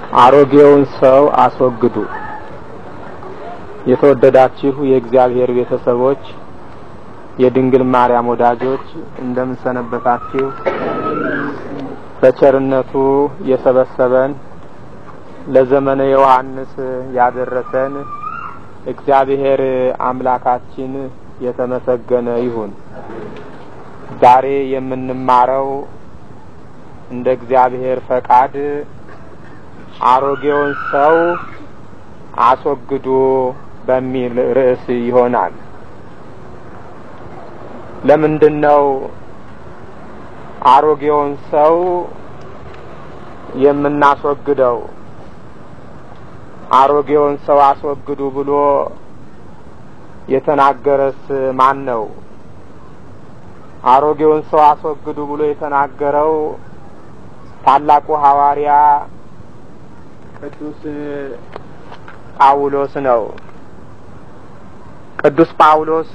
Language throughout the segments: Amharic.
አሮጌውን ሰው አስወግዱ። የተወደዳችሁ የእግዚአብሔር ቤተሰቦች፣ የድንግል ማርያም ወዳጆች እንደምን ሰነበታችሁ? በቸርነቱ የሰበሰበን ለዘመነ ዮሐንስ ያደረሰን እግዚአብሔር አምላካችን የተመሰገነ ይሁን። ዛሬ የምንማረው እንደ እግዚአብሔር ፈቃድ አሮጌውን ሰው አስወግዱ በሚል ርዕስ ይሆናል። ለምንድን ነው አሮጌውን ሰው የምናስወግደው? አሮጌውን ሰው አስወግዱ ብሎ የተናገረስ ማን ነው? አሮጌውን ሰው አስወግዱ ብሎ የተናገረው ታላቁ ሐዋርያ ቅዱስ ጳውሎስ ነው። ቅዱስ ጳውሎስ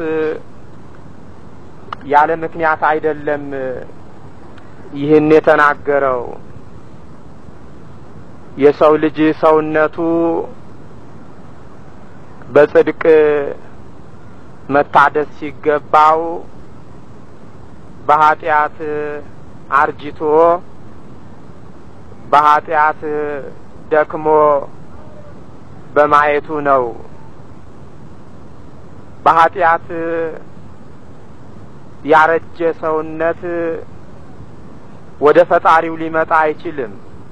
ያለ ምክንያት አይደለም ይህን የተናገረው። የሰው ልጅ ሰውነቱ በጽድቅ መታደስ ሲገባው በኃጢአት አርጅቶ በኃጢአት ደክሞ በማየቱ ነው። በኃጢአት ያረጀ ሰውነት ወደ ፈጣሪው ሊመጣ አይችልም።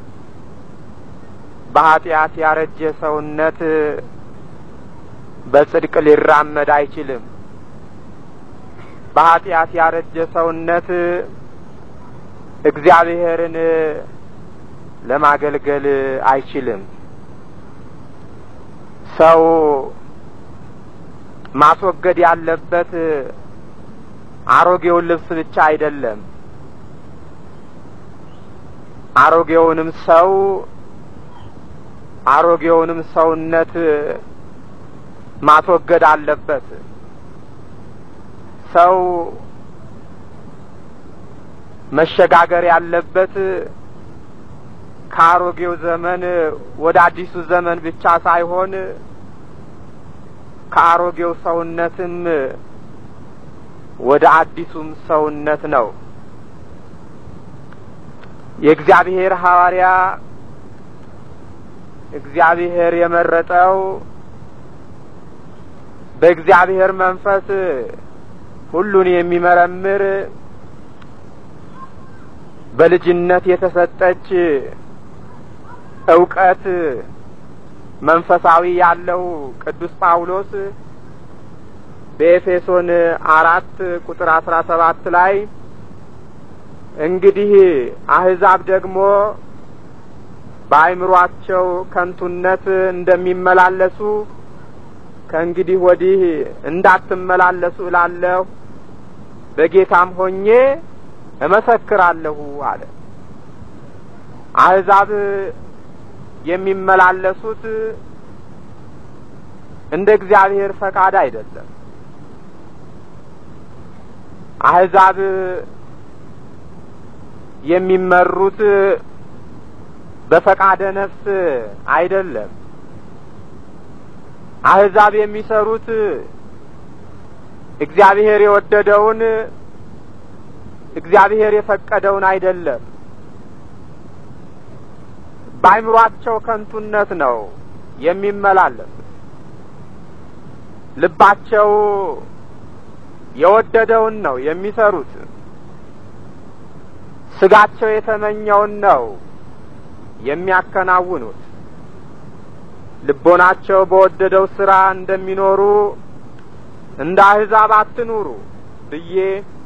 በኃጢአት ያረጀ ሰውነት በጽድቅ ሊራመድ አይችልም። በኃጢአት ያረጀ ሰውነት እግዚአብሔርን ለማገልገል አይችልም። ሰው ማስወገድ ያለበት አሮጌውን ልብስ ብቻ አይደለም። አሮጌውንም ሰው አሮጌውንም ሰውነት ማስወገድ አለበት። ሰው መሸጋገር ያለበት ከአሮጌው ዘመን ወደ አዲሱ ዘመን ብቻ ሳይሆን ከአሮጌው ሰውነትም ወደ አዲሱም ሰውነት ነው። የእግዚአብሔር ሐዋርያ እግዚአብሔር የመረጠው በእግዚአብሔር መንፈስ ሁሉን የሚመረምር በልጅነት የተሰጠች እውቀት መንፈሳዊ ያለው ቅዱስ ጳውሎስ በኤፌሶን አራት ቁጥር አስራ ሰባት ላይ እንግዲህ አህዛብ ደግሞ በአእምሯቸው ከንቱነት እንደሚመላለሱ ከእንግዲህ ወዲህ እንዳትመላለሱ እላለሁ፣ በጌታም ሆኜ እመሰክራለሁ አለ። አህዛብ የሚመላለሱት እንደ እግዚአብሔር ፈቃድ አይደለም። አህዛብ የሚመሩት በፈቃደ ነፍስ አይደለም። አህዛብ የሚሰሩት እግዚአብሔር የወደደውን እግዚአብሔር የፈቀደውን አይደለም። በአይምሯቸው ከንቱነት ነው የሚመላለሱት። ልባቸው የወደደውን ነው የሚሰሩት። ስጋቸው የተመኘውን ነው የሚያከናውኑት። ልቦናቸው በወደደው ስራ እንደሚኖሩ እንደ አህዛብ አትኑሩ ብዬ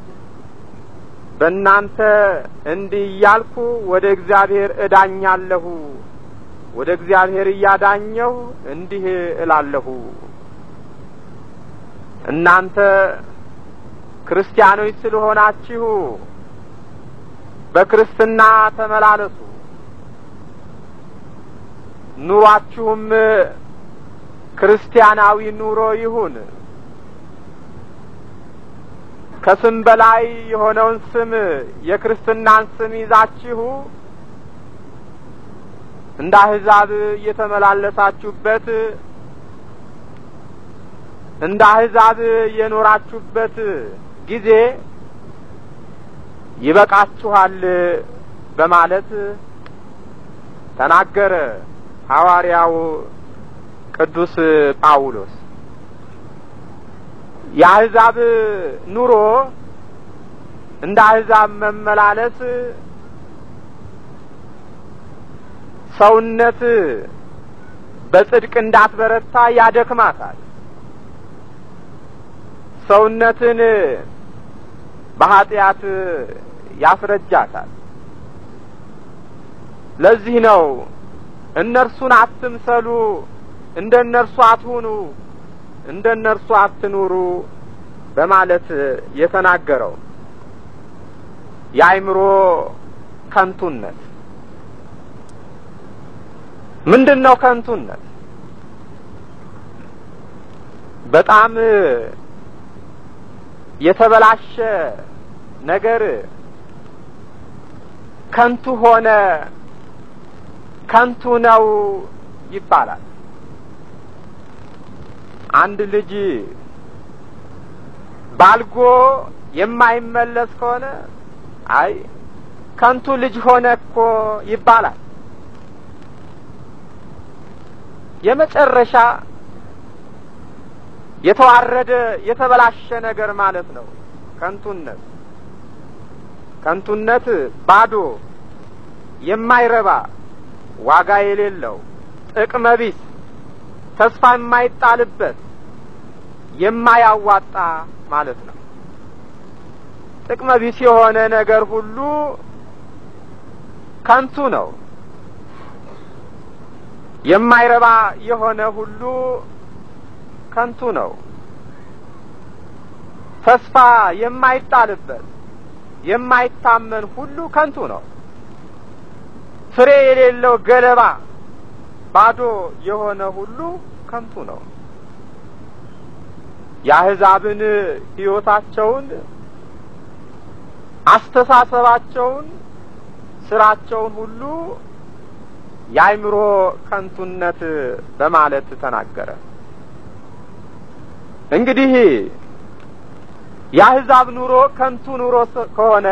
በእናንተ እንዲህ እያልኩ ወደ እግዚአብሔር እዳኛለሁ፣ ወደ እግዚአብሔር እያዳኘሁ እንዲህ እላለሁ። እናንተ ክርስቲያኖች ስለሆናችሁ በክርስትና ተመላለሱ፣ ኑሯችሁም ክርስቲያናዊ ኑሮ ይሁን። ከስም በላይ የሆነውን ስም የክርስትናን ስም ይዛችሁ እንደ አሕዛብ እየተመላለሳችሁበት እንደ አሕዛብ የኖራችሁበት ጊዜ ይበቃችኋል በማለት ተናገረ ሐዋርያው ቅዱስ ጳውሎስ። የአሕዛብ ኑሮ እንደ አሕዛብ መመላለስ ሰውነት በጽድቅ እንዳትበረታ ያደክማታል። ሰውነትን በኃጢአት ያስረጃታል። ለዚህ ነው እነርሱን አትምሰሉ፣ እንደ እነርሱ አትሁኑ፣ እንደ እነርሱ አትኑሩ በማለት የተናገረው የአእምሮ ከንቱነት ምንድን ነው? ከንቱነት በጣም የተበላሸ ነገር ከንቱ ሆነ፣ ከንቱ ነው ይባላል። አንድ ልጅ ባልጎ የማይመለስ ከሆነ አይ ከንቱ ልጅ ሆነ እኮ ይባላል። የመጨረሻ የተዋረደ የተበላሸ ነገር ማለት ነው ከንቱነት። ከንቱነት ባዶ፣ የማይረባ፣ ዋጋ የሌለው፣ ጥቅመ ቢስ፣ ተስፋ የማይጣልበት፣ የማያዋጣ ማለት ነው። ጥቅመ ቢስ የሆነ ነገር ሁሉ ከንቱ ነው። የማይረባ የሆነ ሁሉ ከንቱ ነው። ተስፋ የማይጣልበት የማይታመን ሁሉ ከንቱ ነው። ፍሬ የሌለው ገለባ ባዶ የሆነ ሁሉ ከንቱ ነው። የአሕዛብን ሕይወታቸውን፣ አስተሳሰባቸውን፣ ስራቸውን ሁሉ የአእምሮ ከንቱነት በማለት ተናገረ። እንግዲህ የአሕዛብ ኑሮ ከንቱ ኑሮ ከሆነ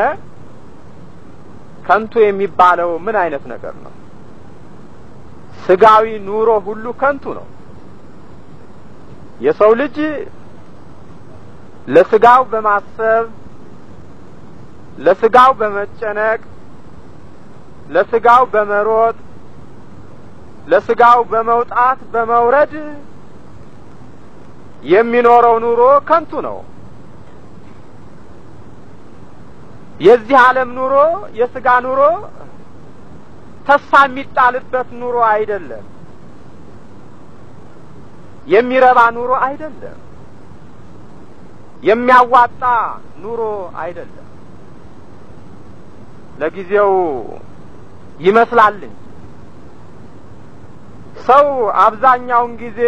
ከንቱ የሚባለው ምን አይነት ነገር ነው? ስጋዊ ኑሮ ሁሉ ከንቱ ነው። የሰው ልጅ ለስጋው በማሰብ ለስጋው በመጨነቅ ለስጋው በመሮጥ ለስጋው በመውጣት በመውረድ የሚኖረው ኑሮ ከንቱ ነው። የዚህ ዓለም ኑሮ የስጋ ኑሮ ተስፋ የሚጣልበት ኑሮ አይደለም። የሚረባ ኑሮ አይደለም። የሚያዋጣ ኑሮ አይደለም። ለጊዜው ይመስላል እንጂ ሰው አብዛኛውን ጊዜ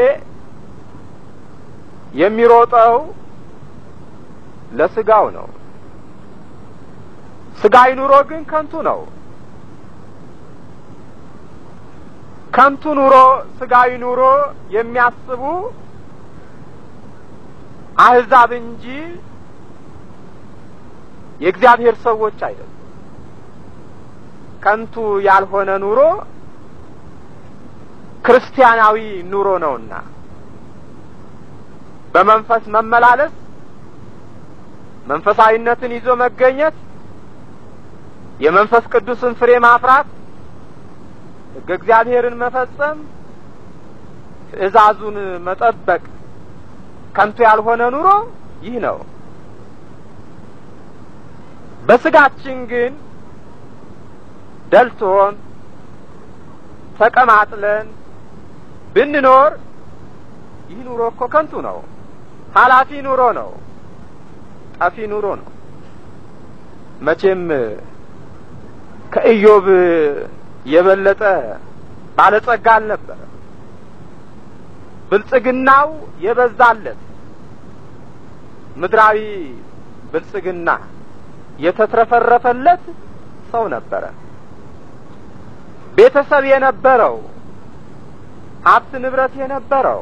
የሚሮጠው ለስጋው ነው። ስጋዊ ኑሮ ግን ከንቱ ነው። ከንቱ ኑሮ፣ ስጋዊ ኑሮ የሚያስቡ አሕዛብ እንጂ የእግዚአብሔር ሰዎች አይደሉም። ከንቱ ያልሆነ ኑሮ ክርስቲያናዊ ኑሮ ነውና በመንፈስ መመላለስ፣ መንፈሳዊነትን ይዞ መገኘት፣ የመንፈስ ቅዱስን ፍሬ ማፍራት፣ ሕገ እግዚአብሔርን መፈጸም፣ ትእዛዙን መጠበቅ ከንቱ ያልሆነ ኑሮ ይህ ነው። በስጋችን ግን ደልቶን ተቀማጥለን ብንኖር ይህ ኑሮ እኮ ከንቱ ነው። ኃላፊ ኑሮ ነው። ጠፊ ኑሮ ነው። መቼም ከኢዮብ የበለጠ ባለጸጋ አልነበረ። ብልጽግናው የበዛለት ምድራዊ ብልጽግና የተትረፈረፈለት ሰው ነበረ። ቤተሰብ የነበረው ሀብት ንብረት የነበረው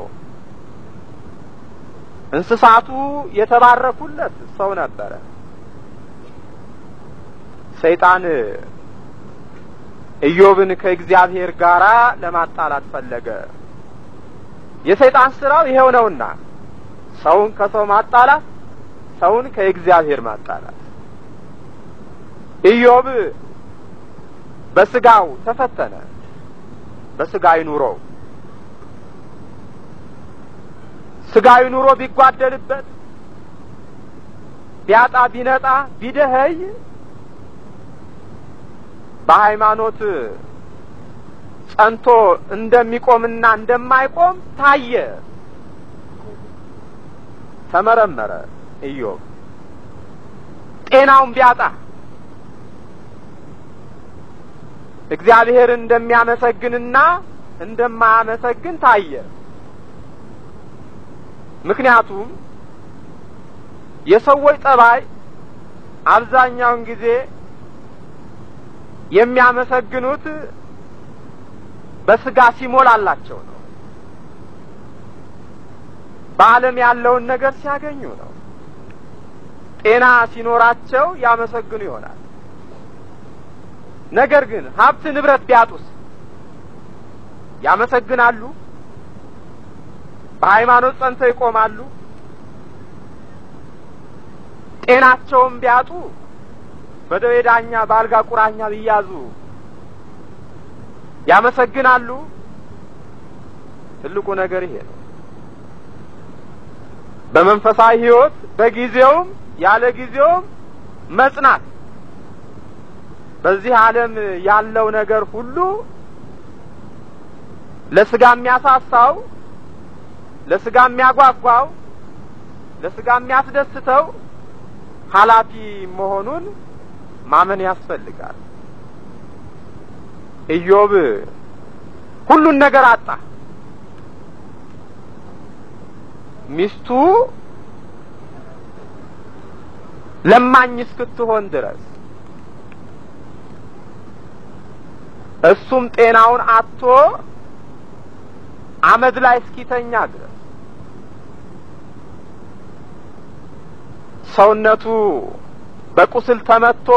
እንስሳቱ የተባረኩለት ሰው ነበረ። ሰይጣን ኢዮብን ከእግዚአብሔር ጋር ለማጣላት ፈለገ። የሰይጣን ስራው ይሄው ነውና ሰውን ከሰው ማጣላት፣ ሰውን ከእግዚአብሔር ማጣላት። ኢዮብ በስጋው ተፈተነ፣ በስጋዊ ኑሮው ስጋዊ ኑሮ ቢጓደልበት ቢያጣ ቢነጣ ቢደኸይ በሃይማኖት ጸንቶ እንደሚቆምና እንደማይቆም ታየ። ተመረመረ። ኢዮብ ጤናውን ቢያጣ እግዚአብሔርን እንደሚያመሰግንና እንደማያመሰግን ታየ። ምክንያቱም የሰዎች ጠባይ አብዛኛውን ጊዜ የሚያመሰግኑት በስጋ ሲሞላላቸው ነው። በዓለም ያለውን ነገር ሲያገኙ ነው። ጤና ሲኖራቸው ያመሰግኑ ይሆናል። ነገር ግን ሀብት ንብረት ቢያጡስ ያመሰግናሉ? በሃይማኖት ጸንተው ይቆማሉ? ጤናቸውን ቢያጡ በደዌ ዳኛ በአልጋ ቁራኛ ቢያዙ ያመሰግናሉ? ትልቁ ነገር ይሄ ነው። በመንፈሳዊ ሕይወት በጊዜውም ያለ ጊዜውም መጽናት። በዚህ ዓለም ያለው ነገር ሁሉ ለስጋ የሚያሳሳው፣ ለስጋ የሚያጓጓው፣ ለስጋ የሚያስደስተው ኃላፊ መሆኑን ማመን ያስፈልጋል። ኢዮብ ሁሉን ነገር አጣ። ሚስቱ ለማኝ እስክትሆን ድረስ እሱም ጤናውን አጥቶ አመድ ላይ እስኪተኛ ድረስ ሰውነቱ በቁስል ተመቶ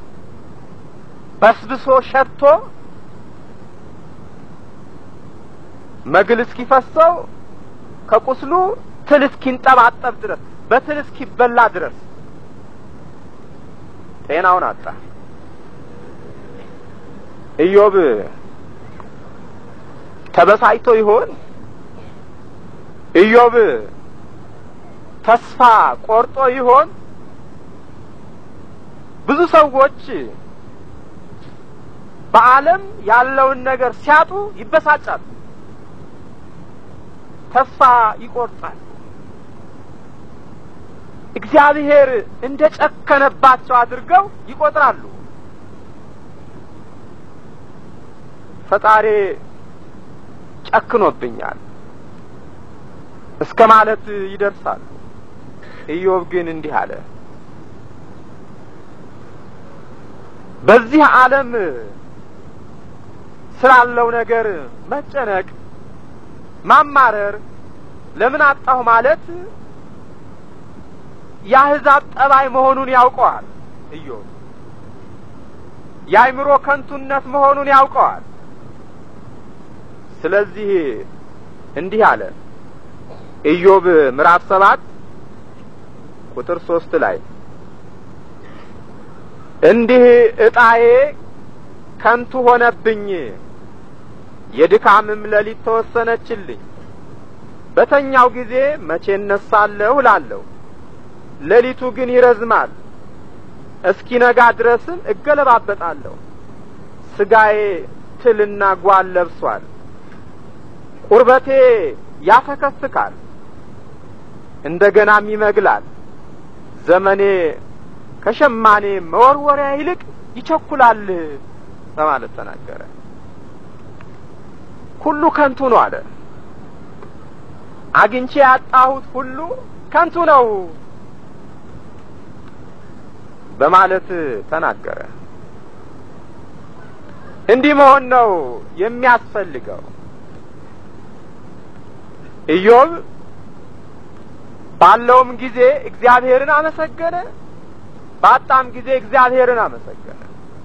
በስብሶ ሸቶ መግል እስኪፈሰው ከቁስሉ ትል እስኪንጠባጠብ ድረስ በትል እስኪበላ ድረስ ጤናውን አጣ። ኢዮብ ተበሳጭቶ ይሆን? ኢዮብ ተስፋ ቆርጦ ይሆን? ብዙ ሰዎች በዓለም ያለውን ነገር ሲያጡ ይበሳጫሉ፣ ተስፋ ይቆርጣል። እግዚአብሔር እንደ ጨከነባቸው አድርገው ይቆጥራሉ። ፈጣሪ ጨክኖብኛል እስከ ማለት ይደርሳሉ። ኢዮብ ግን እንዲህ አለ፣ በዚህ ዓለም ስላለው ነገር መጨነቅ፣ ማማረር፣ ለምን አጣሁ ማለት የአሕዛብ ጠባይ መሆኑን ያውቀዋል። ኢዮብ የአይምሮ ከንቱነት መሆኑን ያውቀዋል። ስለዚህ እንዲህ አለ ኢዮብ ምዕራፍ ሰባት ቁጥር ሶስት ላይ እንዲህ ዕጣዬ ከንቱ ሆነብኝ፣ የድካምም ሌሊት ተወሰነችልኝ። በተኛው ጊዜ መቼ እነሳለሁ እላለሁ፣ ሌሊቱ ግን ይረዝማል፣ እስኪነጋ ድረስም እገለባበጣለሁ። ስጋዬ ትልና ጓል ለብሷል፣ ቁርበቴ ያፈከፍካል፣ እንደገናም ይመግላል። ዘመኔ ከሸማኔ መወርወሪያ ይልቅ ይቸኩላል በማለት ተናገረ። ሁሉ ከንቱ ነው አለ። አግኝቼ ያጣሁት ሁሉ ከንቱ ነው በማለት ተናገረ። እንዲህ መሆን ነው የሚያስፈልገው። ኢዮብ ባለውም ጊዜ እግዚአብሔርን አመሰገነ፣ ባጣም ጊዜ እግዚአብሔርን አመሰገነ።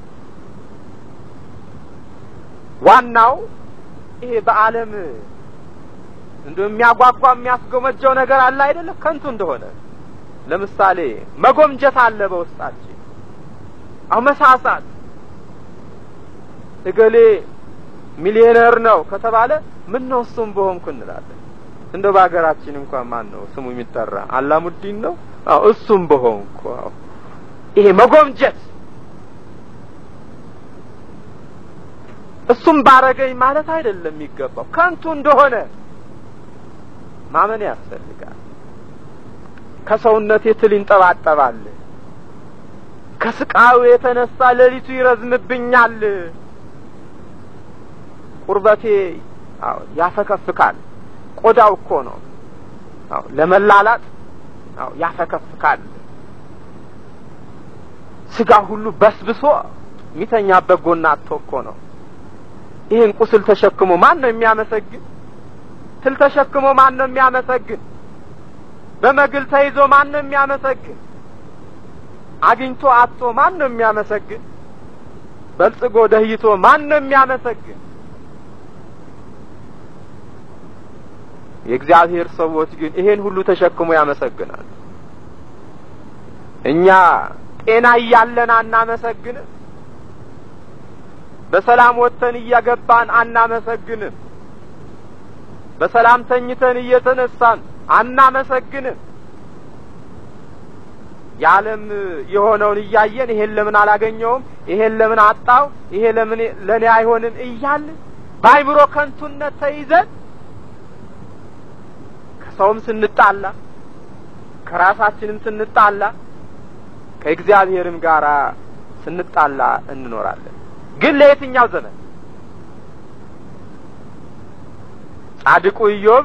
ዋናው ይሄ በዓለም እንደ የሚያጓጓ የሚያስጎመጀው ነገር አለ አይደለም፣ ከንቱ እንደሆነ ለምሳሌ መጎምጀት አለ በውስጣችን። አሁ መሳሳት እገሌ ሚሊዮነር ነው ከተባለ ምን ነው እሱም በሆንኩ እንላለን። እንደው በሀገራችን እንኳን ማን ነው ስሙ የሚጠራ አላሙዲን ነው? አዎ እሱም በሆንኩ። አዎ ይሄ መጎምጀት እሱም ባረገኝ ማለት አይደለም የሚገባው ከንቱ እንደሆነ ማመን ያስፈልጋል። ከሰውነቴ ትል ይንጠባጠባል፣ ከስቃዩ የተነሳ ሌሊቱ ይረዝምብኛል፣ ቁርበቴ አዎ ያፈከፍካል። ቆዳው እኮ ነው አዎ ለመላላጥ አዎ ያፈከፍካል። ስጋ ሁሉ በስብሶ የሚተኛበት ጎና አጥቶ እኮ ነው። ይህን ቁስል ተሸክሞ ማን ነው የሚያመሰግን? ትል ተሸክሞ ማን ነው የሚያመሰግን? በመግል ተይዞ ማን ነው የሚያመሰግን? አግኝቶ አጥቶ ማን ነው የሚያመሰግን? በልጽጎ ደህይቶ ማን ነው የሚያመሰግን? የእግዚአብሔር ሰዎች ግን ይሄን ሁሉ ተሸክሞ ያመሰግናል። እኛ ጤና እያለን አናመሰግንም። በሰላም ወጥተን እያገባን አናመሰግንም። በሰላም ተኝተን እየተነሳን አናመሰግንም። የዓለም የሆነውን እያየን ይሄን ለምን አላገኘውም፣ ይሄን ለምን አጣው፣ ይሄ ለምን ለእኔ አይሆንም እያልን በአይምሮ ከንቱነት ተይዘን ከሰውም ስንጣላ ከራሳችንም ስንጣላ ከእግዚአብሔርም ጋር ስንጣላ እንኖራለን። ግን ለየትኛው ዘመን? ጻድቁ ኢዮብ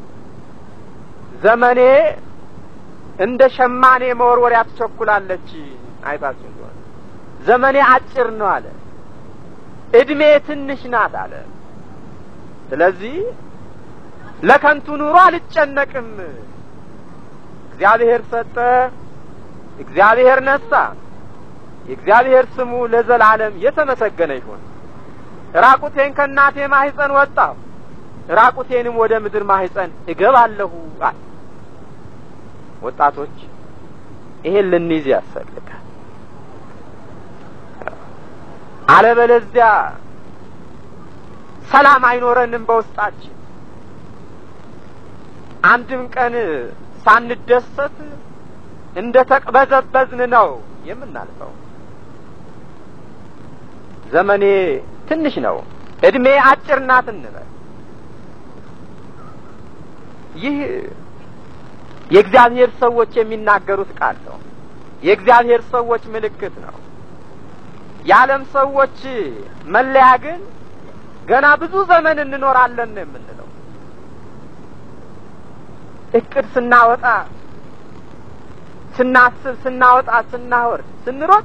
ዘመኔ እንደ ሸማኔ መወርወሪያ ትቸኩላለች፣ አይታችሁ እንደሆነ ዘመኔ አጭር ነው አለ፣ እድሜ ትንሽ ናት አለ። ስለዚህ ለከንቱ ኑሮ አልጨነቅም። እግዚአብሔር ሰጠ፣ እግዚአብሔር ነሳ። የእግዚአብሔር ስሙ ለዘላለም የተመሰገነ ይሁን። ራቁቴን ከእናቴ ማህፀን ወጣሁ፣ ራቁቴንም ወደ ምድር ማህፀን እገባለሁ አለ። ወጣቶች ይሄን ልንይዝ ያስፈልጋል። አለበለዚያ ሰላም አይኖረንም በውስጣችን። አንድም ቀን ሳንደሰት እንደ ተቅበዘበዝን ነው የምናልፈው። ዘመኔ ትንሽ ነው፣ እድሜ አጭር ናት እንበል። ይህ የእግዚአብሔር ሰዎች የሚናገሩት ቃል ነው። የእግዚአብሔር ሰዎች ምልክት ነው። የዓለም ሰዎች መለያ ግን ገና ብዙ ዘመን እንኖራለን ነው የምንለው። እቅድ ስናወጣ፣ ስናስብ፣ ስናወጣ፣ ስናወርድ፣ ስንሮጥ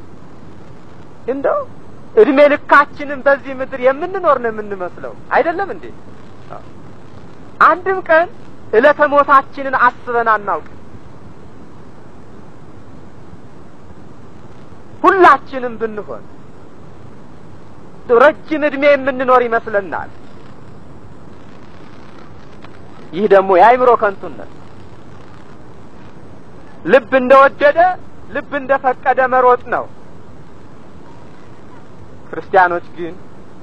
እንደው እድሜ ልካችንን በዚህ ምድር የምንኖር ነው የምንመስለው። አይደለም እንዴ? አንድም ቀን ዕለተ ሞታችንን አስበን አናውቅም። ሁላችንም ብንሆን ረጅም እድሜ የምንኖር ይመስለናል። ይህ ደግሞ የአእምሮ ከንቱነት፣ ልብ እንደወደደ ልብ እንደፈቀደ መሮጥ ነው። ክርስቲያኖች ግን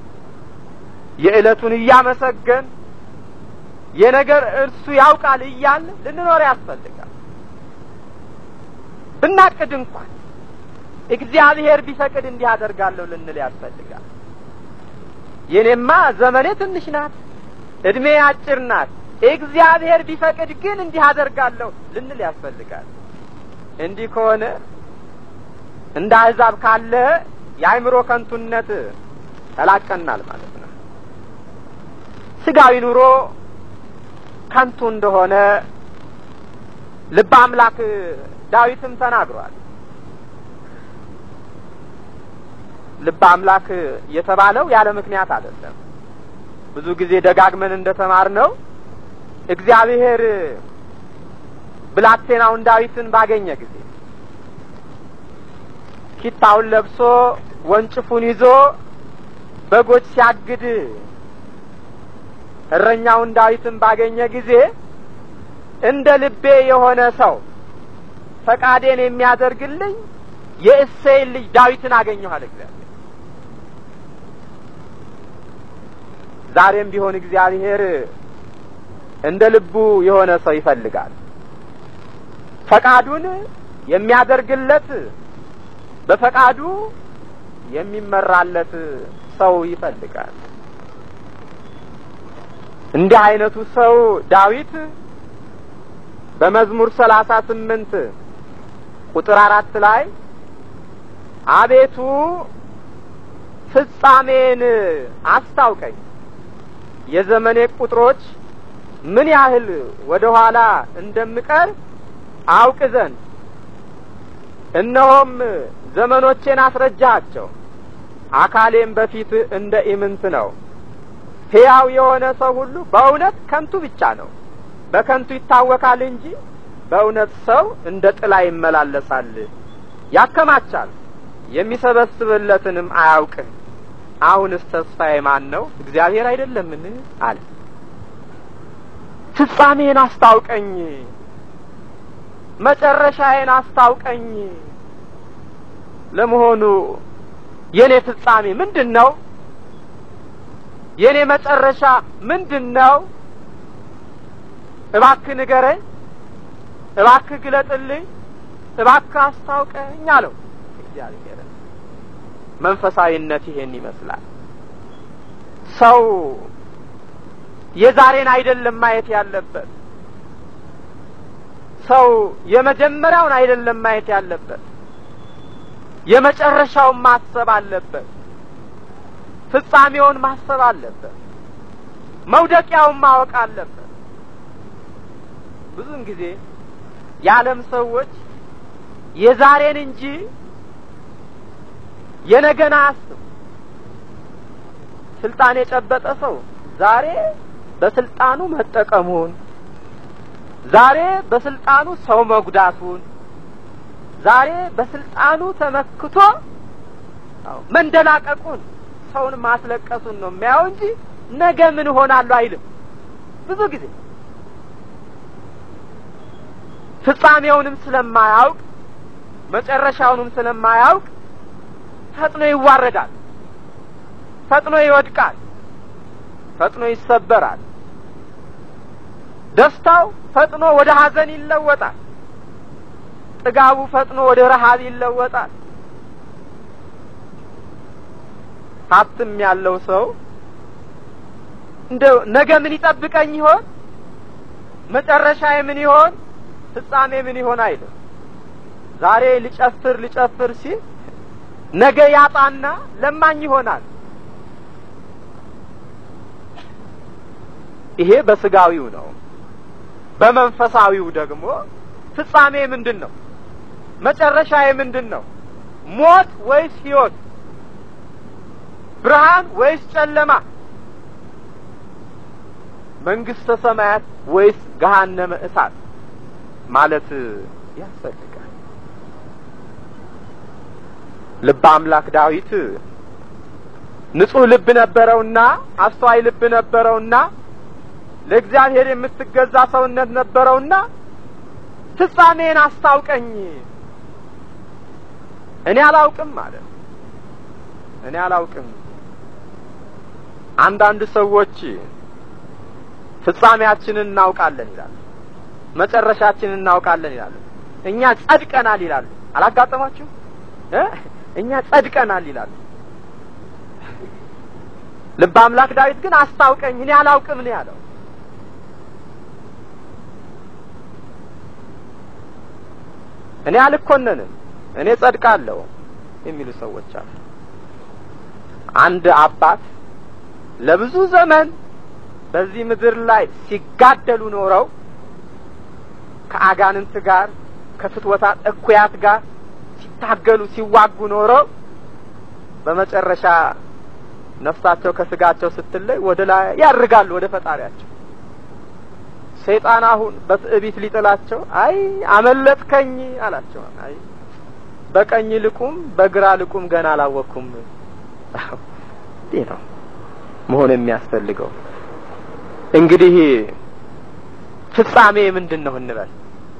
የዕለቱን እያመሰገን የነገር እርሱ ያውቃል እያል ልንኖር ያስፈልጋል። ብናቅድ እንኳን እግዚአብሔር ቢፈቅድ እንዲህ አደርጋለሁ ልንል ያስፈልጋል። የኔማ ዘመኔ ትንሽ ናት፣ እድሜ አጭር ናት፣ እግዚአብሔር ቢፈቅድ ግን እንዲህ አደርጋለሁ ልንል ያስፈልጋል። እንዲህ ከሆነ እንደ አሕዛብ ካለ የአእምሮ ከንቱነት ተላቀናል ማለት ነው። ስጋዊ ኑሮ ከንቱ እንደሆነ ልበ አምላክ ዳዊትም ተናግሯል። ልበ አምላክ የተባለው ያለ ምክንያት አይደለም። ብዙ ጊዜ ደጋግመን እንደተማር ነው እግዚአብሔር ብላቴናውን ዳዊትን ባገኘ ጊዜ ኪታውን ለብሶ ወንጭፉን ይዞ በጎች ሲያግድ እረኛውን ዳዊትን ባገኘ ጊዜ እንደ ልቤ የሆነ ሰው ፈቃዴን የሚያደርግልኝ የእሴይን ልጅ ዳዊትን አገኘኋል እግዚአብሔር። ዛሬም ቢሆን እግዚአብሔር እንደ ልቡ የሆነ ሰው ይፈልጋል። ፈቃዱን የሚያደርግለት በፈቃዱ የሚመራለት ሰው ይፈልጋል። እንዲህ አይነቱ ሰው ዳዊት በመዝሙር ሰላሳ ስምንት ቁጥር አራት ላይ አቤቱ ፍጻሜን አስታውቀኝ የዘመኔ ቁጥሮች ምን ያህል ወደ ኋላ እንደምቀር አውቅ ዘንድ እነሆም ዘመኖቼን አስረጃቸው አካሌም በፊት እንደ ኢምንት ነው። ሕያው የሆነ ሰው ሁሉ በእውነት ከንቱ ብቻ ነው። በከንቱ ይታወካል እንጂ በእውነት ሰው እንደ ጥላ ይመላለሳል። ያከማቻል፣ የሚሰበስብለትንም አያውቅም። አሁንስ ተስፋዬ ማን ነው? እግዚአብሔር አይደለምን? አለ። ፍጻሜን አስታውቀኝ፣ መጨረሻዬን አስታውቀኝ። ለመሆኑ የኔ ፍጻሜ ምንድን ነው? የኔ መጨረሻ ምንድን ነው? እባክህ ንገረኝ፣ እባክህ ግለጥልኝ፣ እባክህ አስታውቀኝ አለው እግዚአብሔር። መንፈሳዊነት ይሄን ይመስላል። ሰው የዛሬን አይደለም ማየት ያለበት። ሰው የመጀመሪያውን አይደለም ማየት ያለበት፣ የመጨረሻውን ማሰብ አለበት። ፍጻሜውን ማሰብ አለበት። መውደቂያውን ማወቅ አለበት። ብዙውን ጊዜ የዓለም ሰዎች የዛሬን እንጂ የነገን አያስብ። ስልጣን የጨበጠ ሰው ዛሬ በስልጣኑ መጠቀሙን፣ ዛሬ በስልጣኑ ሰው መጉዳቱን፣ ዛሬ በስልጣኑ ተመክቶ መንደላቀቁን፣ ሰውን ማስለቀሱን ነው የሚያየው እንጂ ነገ ምን እሆናለሁ አይልም። ብዙ ጊዜ ፍጻሜውንም ስለማያውቅ መጨረሻውንም ስለማያውቅ ፈጥኖ ይዋረዳል፣ ፈጥኖ ይወድቃል፣ ፈጥኖ ይሰበራል። ደስታው ፈጥኖ ወደ ሐዘን ይለወጣል። ጥጋቡ ፈጥኖ ወደ ረሃብ ይለወጣል። ሀብትም ያለው ሰው እንደው ነገ ምን ይጠብቀኝ ይሆን? መጨረሻዬ ምን ይሆን? ፍጻሜ ምን ይሆን አይልም። ዛሬ ልጨፍር ልጨፍር ሲል ነገ ያጣና ለማኝ ይሆናል። ይሄ በስጋዊው ነው። በመንፈሳዊው ደግሞ ፍጻሜ ምንድን ነው? መጨረሻዬ ምንድን ነው? ሞት ወይስ ሕይወት? ብርሃን ወይስ ጨለማ? መንግስተ ሰማያት ወይስ ገሃነመ እሳት ማለት ያስፈልጋል። ልበ አምላክ ዳዊት ንጹሕ ልብ ነበረውና አስተዋይ ልብ ነበረውና ለእግዚአብሔር የምትገዛ ሰውነት ነበረውና ፍጻሜን አስታውቀኝ እኔ አላውቅም ማለት እኔ አላውቅም። አንዳንድ ሰዎች ፍጻሜያችንን እናውቃለን ይላሉ፣ መጨረሻችንን እናውቃለን ይላሉ። እኛ ጸድቀናል ይላሉ። አላጋጠማችሁ? እኛ ጸድቀናል ይላሉ። ልበ አምላክ ዳዊት ግን አስታውቀኝ እኔ አላውቅም ነው ያለው። እኔ አልኮነንም እኔ ጸድቃለሁ የሚሉ ሰዎች አሉ። አንድ አባት ለብዙ ዘመን በዚህ ምድር ላይ ሲጋደሉ ኖረው ከአጋንንት ጋር ከፍትወታት እኩያት ጋር ሲታገሉ ሲዋጉ ኖረው በመጨረሻ ነፍሳቸው ከስጋቸው ስትለይ ወደ ላይ ያርጋሉ ወደ ፈጣሪያቸው። ሰይጣን አሁን በትዕቢት ሊጥላቸው አይ አመለጥከኝ አላቸው። አይ በቀኝ ልቁም በግራ ልቁም ገና አላወቅኩም። ይህ ነው መሆን የሚያስፈልገው። እንግዲህ ፍጻሜ ምንድን ነው እንበል?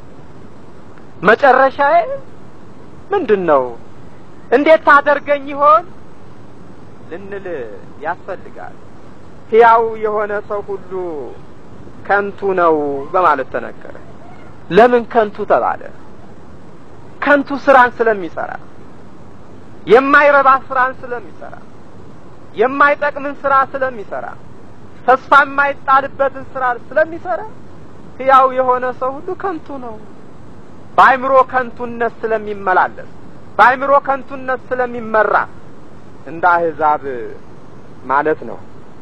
መጨረሻዬ ምንድን ነው? እንዴት ታደርገኝ ይሆን ልንል ያስፈልጋል። ሕያው የሆነ ሰው ሁሉ ከንቱ ነው በማለት ተነገረ። ለምን ከንቱ ተባለ? ከንቱ ስራን ስለሚሰራ፣ የማይረባ ስራን ስለሚሰራ፣ የማይጠቅምን ስራ ስለሚሰራ፣ ተስፋ የማይጣልበትን ስራ ስለሚሰራ ሕያው የሆነ ሰው ሁሉ ከንቱ ነው። በአይምሮ ከንቱነት ስለሚመላለስ፣ በአይምሮ ከንቱነት ስለሚመራ እንደ አህዛብ ማለት ነው።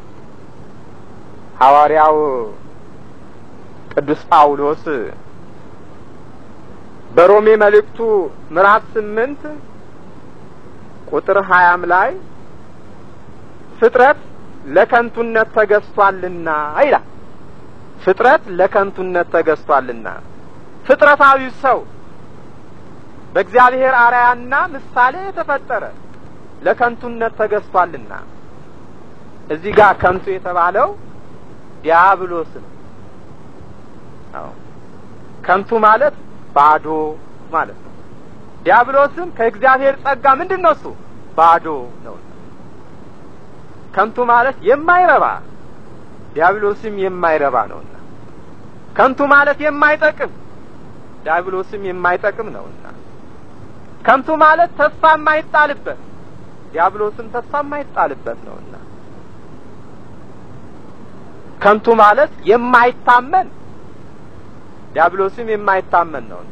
ሐዋርያው ቅዱስ ጳውሎስ በሮሜ መልእክቱ ምዕራፍ ስምንት ቁጥር ሀያም ላይ ፍጥረት ለከንቱነት ተገዝቷልና ይላል። ፍጥረት ለከንቱነት ተገዝቷልና ፍጥረታዊ ሰው በእግዚአብሔር አርአያና ምሳሌ የተፈጠረ ለከንቱነት ተገዝቷልና እዚህ ጋር ከንቱ የተባለው ዲያብሎስ ነው። አዎ ከንቱ ማለት ባዶ ማለት ነው። ዲያብሎስም ከእግዚአብሔር ጸጋ ምንድን ነው? እሱ ባዶ ነው። ከንቱ ማለት የማይረባ ዲያብሎስም የማይረባ ነውና፣ ከንቱ ማለት የማይጠቅም ዲያብሎስም የማይጠቅም ነውና፣ ከንቱ ማለት ተስፋ የማይጣልበት ዲያብሎስም ተስፋ የማይጣልበት ነውና፣ ከንቱ ማለት የማይታመን ዲያብሎስም የማይታመን ነውና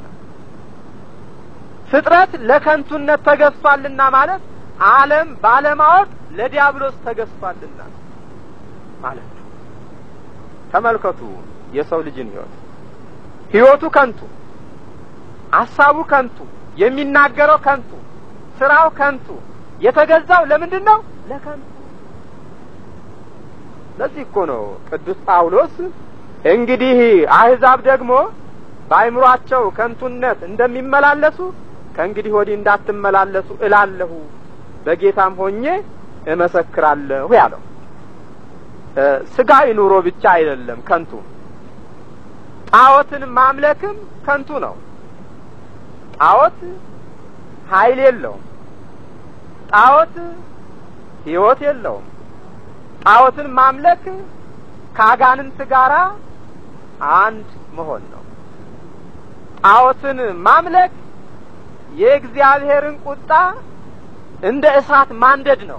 ፍጥረት ለከንቱነት ተገዝቷልና ማለት ዓለም ባለማወቅ ለዲያብሎስ ተገዝቷልና ማለት ነው። ተመልከቱ የሰው ልጅን ሕይወት ሕይወቱ ከንቱ፣ ሐሳቡ ከንቱ፣ የሚናገረው ከንቱ፣ ስራው ከንቱ፣ የተገዛው ለምንድን ነው? ለከንቱ። ለዚህ እኮ ነው ቅዱስ ጳውሎስ እንግዲህ አሕዛብ ደግሞ በአይምሯቸው ከንቱነት እንደሚመላለሱ ከእንግዲህ ወዲህ እንዳትመላለሱ እላለሁ በጌታም ሆኜ እመሰክራለሁ ያለው። ስጋዊ ኑሮ ብቻ አይደለም ከንቱ፣ ጣዖትን ማምለክም ከንቱ ነው። ጣዖት ኃይል የለውም። ጣዖት ሕይወት የለውም። ጣዖትን ማምለክ ከአጋንንት ጋራ አንድ መሆን ነው። ጣዖትን ማምለክ የእግዚአብሔርን ቁጣ እንደ እሳት ማንደድ ነው።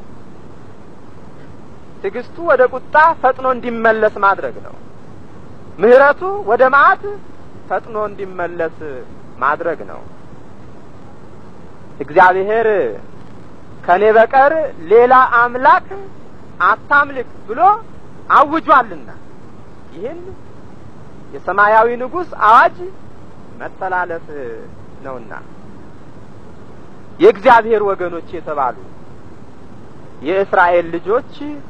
ትዕግስቱ ወደ ቁጣ ፈጥኖ እንዲመለስ ማድረግ ነው። ምሕረቱ ወደ መዓት ፈጥኖ እንዲመለስ ማድረግ ነው። እግዚአብሔር ከኔ በቀር ሌላ አምላክ አታምልክ ብሎ አውጇልና ይህን የሰማያዊ ንጉሥ አዋጅ መተላለፍ ነውና የእግዚአብሔር ወገኖች የተባሉ የእስራኤል ልጆች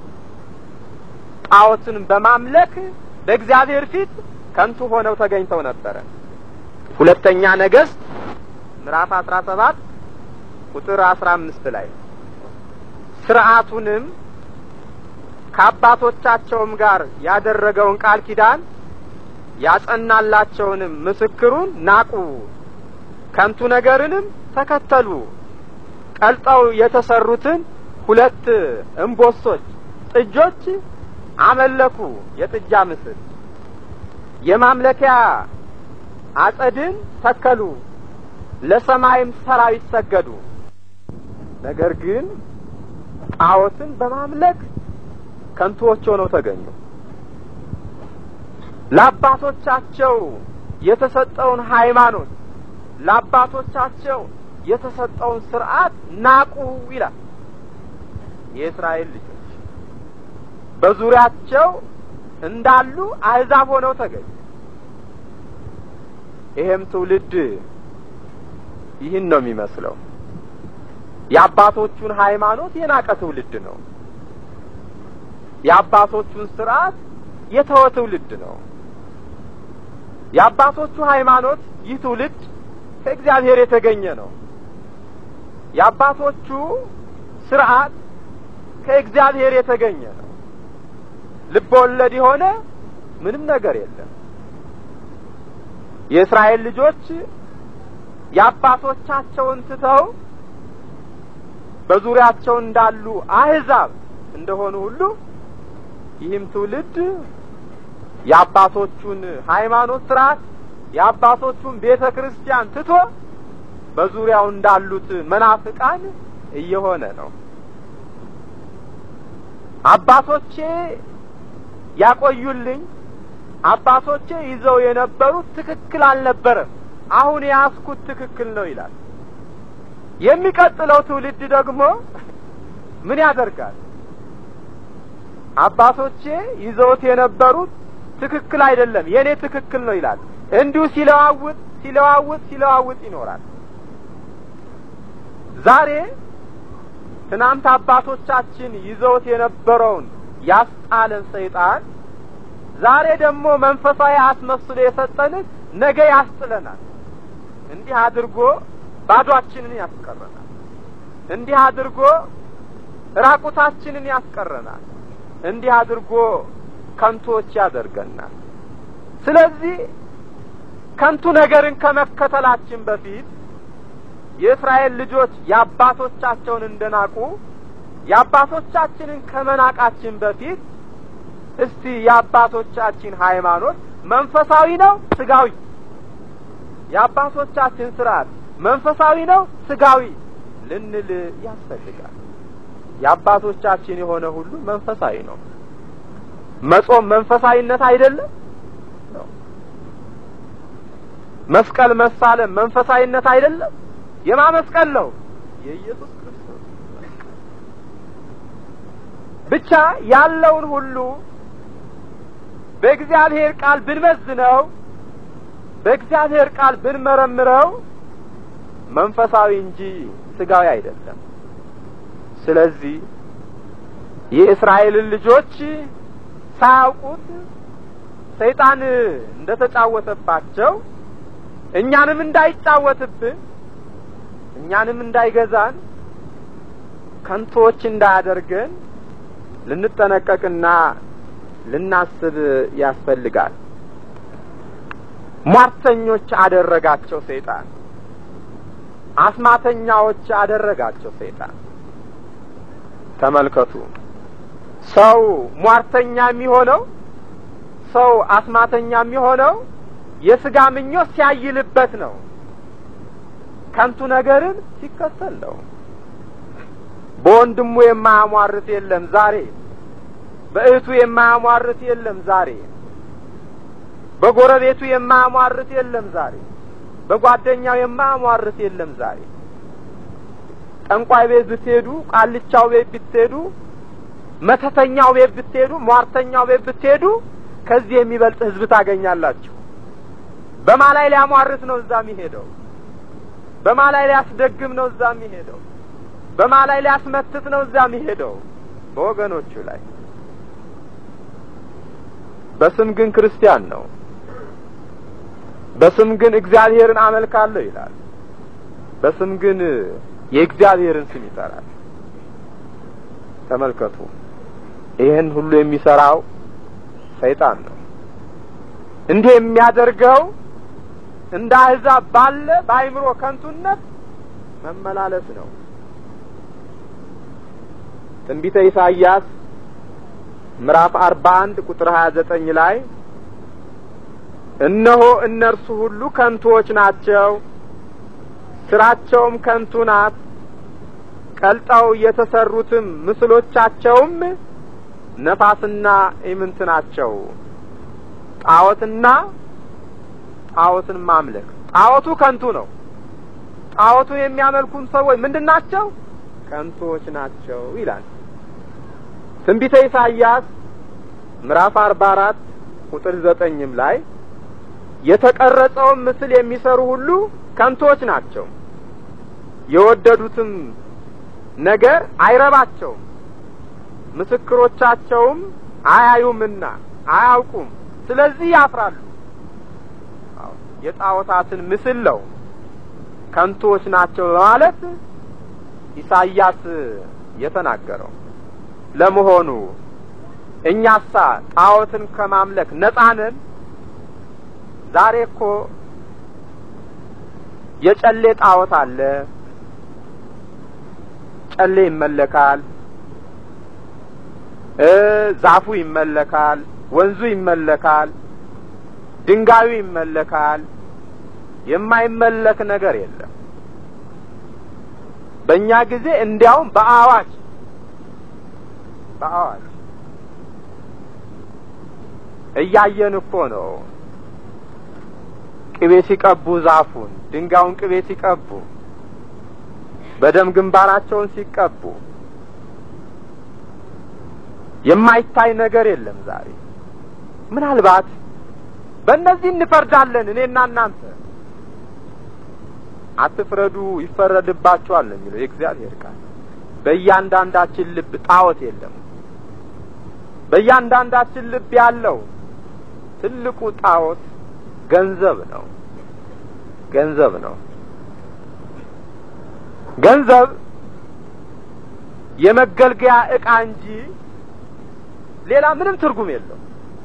ጣዖትን በማምለክ በእግዚአብሔር ፊት ከንቱ ሆነው ተገኝተው ነበረ። ሁለተኛ ነገሥት ምዕራፍ አስራ ሰባት ቁጥር አስራ አምስት ላይ ስርዓቱንም ከአባቶቻቸውም ጋር ያደረገውን ቃል ኪዳን ያጸናላቸውንም ምስክሩን ናቁ፣ ከንቱ ነገርንም ተከተሉ። ቀልጠው የተሰሩትን ሁለት እምቦሶች ጥጆች አመለኩ። የጥጃ ምስል የማምለኪያ አጸድን ተከሉ፣ ለሰማይም ሰራዊት ሰገዱ። ነገር ግን ጣዖትን በማምለክ ከንቱዎች ሆነው ተገኙ። ለአባቶቻቸው የተሰጠውን ሃይማኖት ለአባቶቻቸው የተሰጠውን ስርዓት ናቁ ይላል። የእስራኤል ልጆች በዙሪያቸው እንዳሉ አሕዛብ ሆነው ተገኙ። ይሄም ትውልድ ይህን ነው የሚመስለው። የአባቶቹን ሃይማኖት የናቀ ትውልድ ነው። የአባቶቹን ስርዓት የተወ ትውልድ ነው። የአባቶቹ ሃይማኖት ይህ ትውልድ ከእግዚአብሔር የተገኘ ነው። የአባቶቹ ስርዓት ከእግዚአብሔር የተገኘ ነው። ልብ ወለድ የሆነ ምንም ነገር የለም። የእስራኤል ልጆች የአባቶቻቸውን ትተው በዙሪያቸው እንዳሉ አህዛብ እንደሆኑ ሁሉ ይህም ትውልድ የአባቶቹን ሃይማኖት ስርዓት የአባቶቹን ቤተ ክርስቲያን ትቶ በዙሪያው እንዳሉት መናፍቃን እየሆነ ነው። አባቶቼ ያቆዩልኝ አባቶቼ ይዘው የነበሩት ትክክል አልነበረም፣ አሁን የያዝኩት ትክክል ነው ይላል። የሚቀጥለው ትውልድ ደግሞ ምን ያደርጋል? አባቶቼ ይዘውት የነበሩት ትክክል አይደለም፣ የኔ ትክክል ነው ይላል። እንዲሁ ሲለዋውጥ ሲለዋውጥ ሲለዋውጥ ይኖራል። ዛሬ ትናንት አባቶቻችን ይዘውት የነበረውን ያስጣለን ሰይጣን ዛሬ ደግሞ መንፈሳዊ አስመስሎ የሰጠንን ነገ ያስጥለናል። እንዲህ አድርጎ ባዷችንን ያስቀረናል። እንዲህ አድርጎ ራቁታችንን ያስቀረናል። እንዲህ አድርጎ ከንቶች ያደርገናል። ስለዚህ ከንቱ ነገርን ከመከተላችን በፊት የእስራኤል ልጆች የአባቶቻቸውን እንደናቁ የአባቶቻችንን ከመናቃችን በፊት እስቲ የአባቶቻችን ሃይማኖት መንፈሳዊ ነው ስጋዊ? የአባቶቻችን ስርዓት መንፈሳዊ ነው ስጋዊ ልንል ያስፈልጋል። የአባቶቻችን የሆነ ሁሉ መንፈሳዊ ነው። መጾም መንፈሳዊነት አይደለም ነው። መስቀል መሳለም መንፈሳዊነት አይደለም? የማመስቀል ነው የኢየሱስ ክርስቶስ ብቻ ያለውን ሁሉ በእግዚአብሔር ቃል ብንመዝነው በእግዚአብሔር ቃል ብንመረምረው መንፈሳዊ እንጂ ስጋዊ አይደለም። ስለዚህ የእስራኤልን ልጆች ሳያውቁት ሰይጣን እንደተጫወተባቸው እኛንም እንዳይጫወትብን እኛንም እንዳይገዛን ከንቶች እንዳያደርገን ልንጠነቀቅና ልናስብ ያስፈልጋል። ሟርተኞች አደረጋቸው ሰይጣን። አስማተኛዎች አደረጋቸው ሰይጣን። ተመልከቱ፣ ሰው ሟርተኛ የሚሆነው ሰው አስማተኛ የሚሆነው የስጋ ምኞት ሲያይልበት ነው። ከንቱ ነገርን ሲከተል ነው። በወንድሙ የማያሟርት የለም ዛሬ። በእህቱ የማያሟርት የለም ዛሬ። በጎረቤቱ የማያሟርት የለም ዛሬ። በጓደኛው የማያሟርት የለም ዛሬ። ጠንቋይ ቤት ብትሄዱ፣ ቃልቻው ቤት ብትሄዱ፣ መተተኛው ቤት ብትሄዱ፣ ሟርተኛው ቤት ብትሄዱ ከዚህ የሚበልጥ ህዝብ ታገኛላችሁ። በማ ላይ ሊያሟርት ነው እዛ የሚሄደው? በማ ላይ ሊያስደግም ነው እዛ የሚሄደው? በማ ላይ ሊያስመትት ነው እዛ የሚሄደው? በወገኖቹ ላይ። በስም ግን ክርስቲያን ነው። በስም ግን እግዚአብሔርን አመልካለሁ ይላል። በስም ግን የእግዚአብሔርን ስም ይጠራል። ተመልከቱ፣ ይህን ሁሉ የሚሰራው ሰይጣን ነው። እንዲህ የሚያደርገው እንደ አሕዛብ ባለ በአይምሮ ከንቱነት መመላለስ ነው። ትንቢተ ኢሳይያስ ምዕራፍ አርባ አንድ ቁጥር ሀያ ዘጠኝ ላይ እነሆ እነርሱ ሁሉ ከንቱዎች ናቸው፣ ስራቸውም ከንቱ ናት፣ ቀልጠው የተሰሩትም ምስሎቻቸውም ነፋስና ኢምንት ናቸው። ጣዖትና ጣዖትን ማምለክ ጣዖቱ ከንቱ ነው። ጣዖቱን የሚያመልኩን ሰዎች ምንድን ናቸው? ከንቱዎች ናቸው ይላል ትንቢተ ኢሳይያስ ምዕራፍ አርባ አራት ቁጥር ዘጠኝም ላይ የተቀረጸውን ምስል የሚሰሩ ሁሉ ከንቶች ናቸው፣ የወደዱትም ነገር አይረባቸውም፣ ምስክሮቻቸውም አያዩምና አያውቁም። ስለዚህ ያፍራሉ። የጣዖታትን ምስል ነው ከንቱዎች ናቸው በማለት ኢሳይያስ የተናገረው። ለመሆኑ እኛሳ ጣዖትን ከማምለክ ነጻ ነን? ዛሬ እኮ የጨሌ ጣዖት አለ። ጨሌ ይመለካል፣ ዛፉ ይመለካል፣ ወንዙ ይመለካል፣ ድንጋዩ ይመለካል። የማይመለክ ነገር የለም። በእኛ ጊዜ እንዲያውም በአዋጅ በአዋጅ እያየን እኮ ነው። ቅቤ ሲቀቡ ዛፉን፣ ድንጋዩን ቅቤ ሲቀቡ፣ በደም ግንባራቸውን ሲቀቡ የማይታይ ነገር የለም ዛሬ። ምናልባት በእነዚህ እንፈርዳለን እኔና እናንተ። አትፍረዱ ይፈረድባችኋል ነው የሚለው የእግዚአብሔር ቃል። በእያንዳንዳችን ልብ ጣዖት የለም። በእያንዳንዳችን ልብ ያለው ትልቁ ጣዖት ገንዘብ ነው። ገንዘብ ነው። ገንዘብ የመገልገያ ዕቃ እንጂ ሌላ ምንም ትርጉም የለው።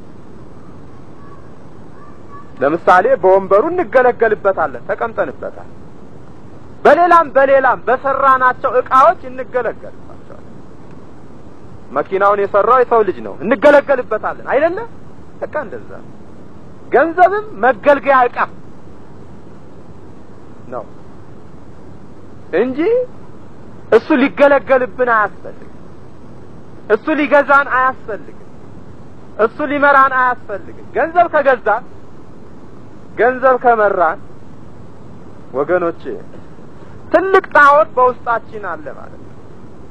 ለምሳሌ በወንበሩ እንገለገልበታለን፣ ተቀምጠንበታል። በሌላም በሌላም በሰራናቸው ዕቃዎች እንገለገልባቸዋለን። መኪናውን የሰራው የሰው ልጅ ነው፣ እንገለገልበታለን አይደለ? በቃ እንደዛ ገንዘብም መገልገያ ዕቃ ነው እንጂ እሱ ሊገለገልብን አያስፈልግም። እሱ ሊገዛን አያስፈልግም። እሱ ሊመራን አያስፈልግም። ገንዘብ ከገዛን ገንዘብ ከመራን ወገኖቼ ትልቅ ጣዖት በውስጣችን አለ ማለት ነው።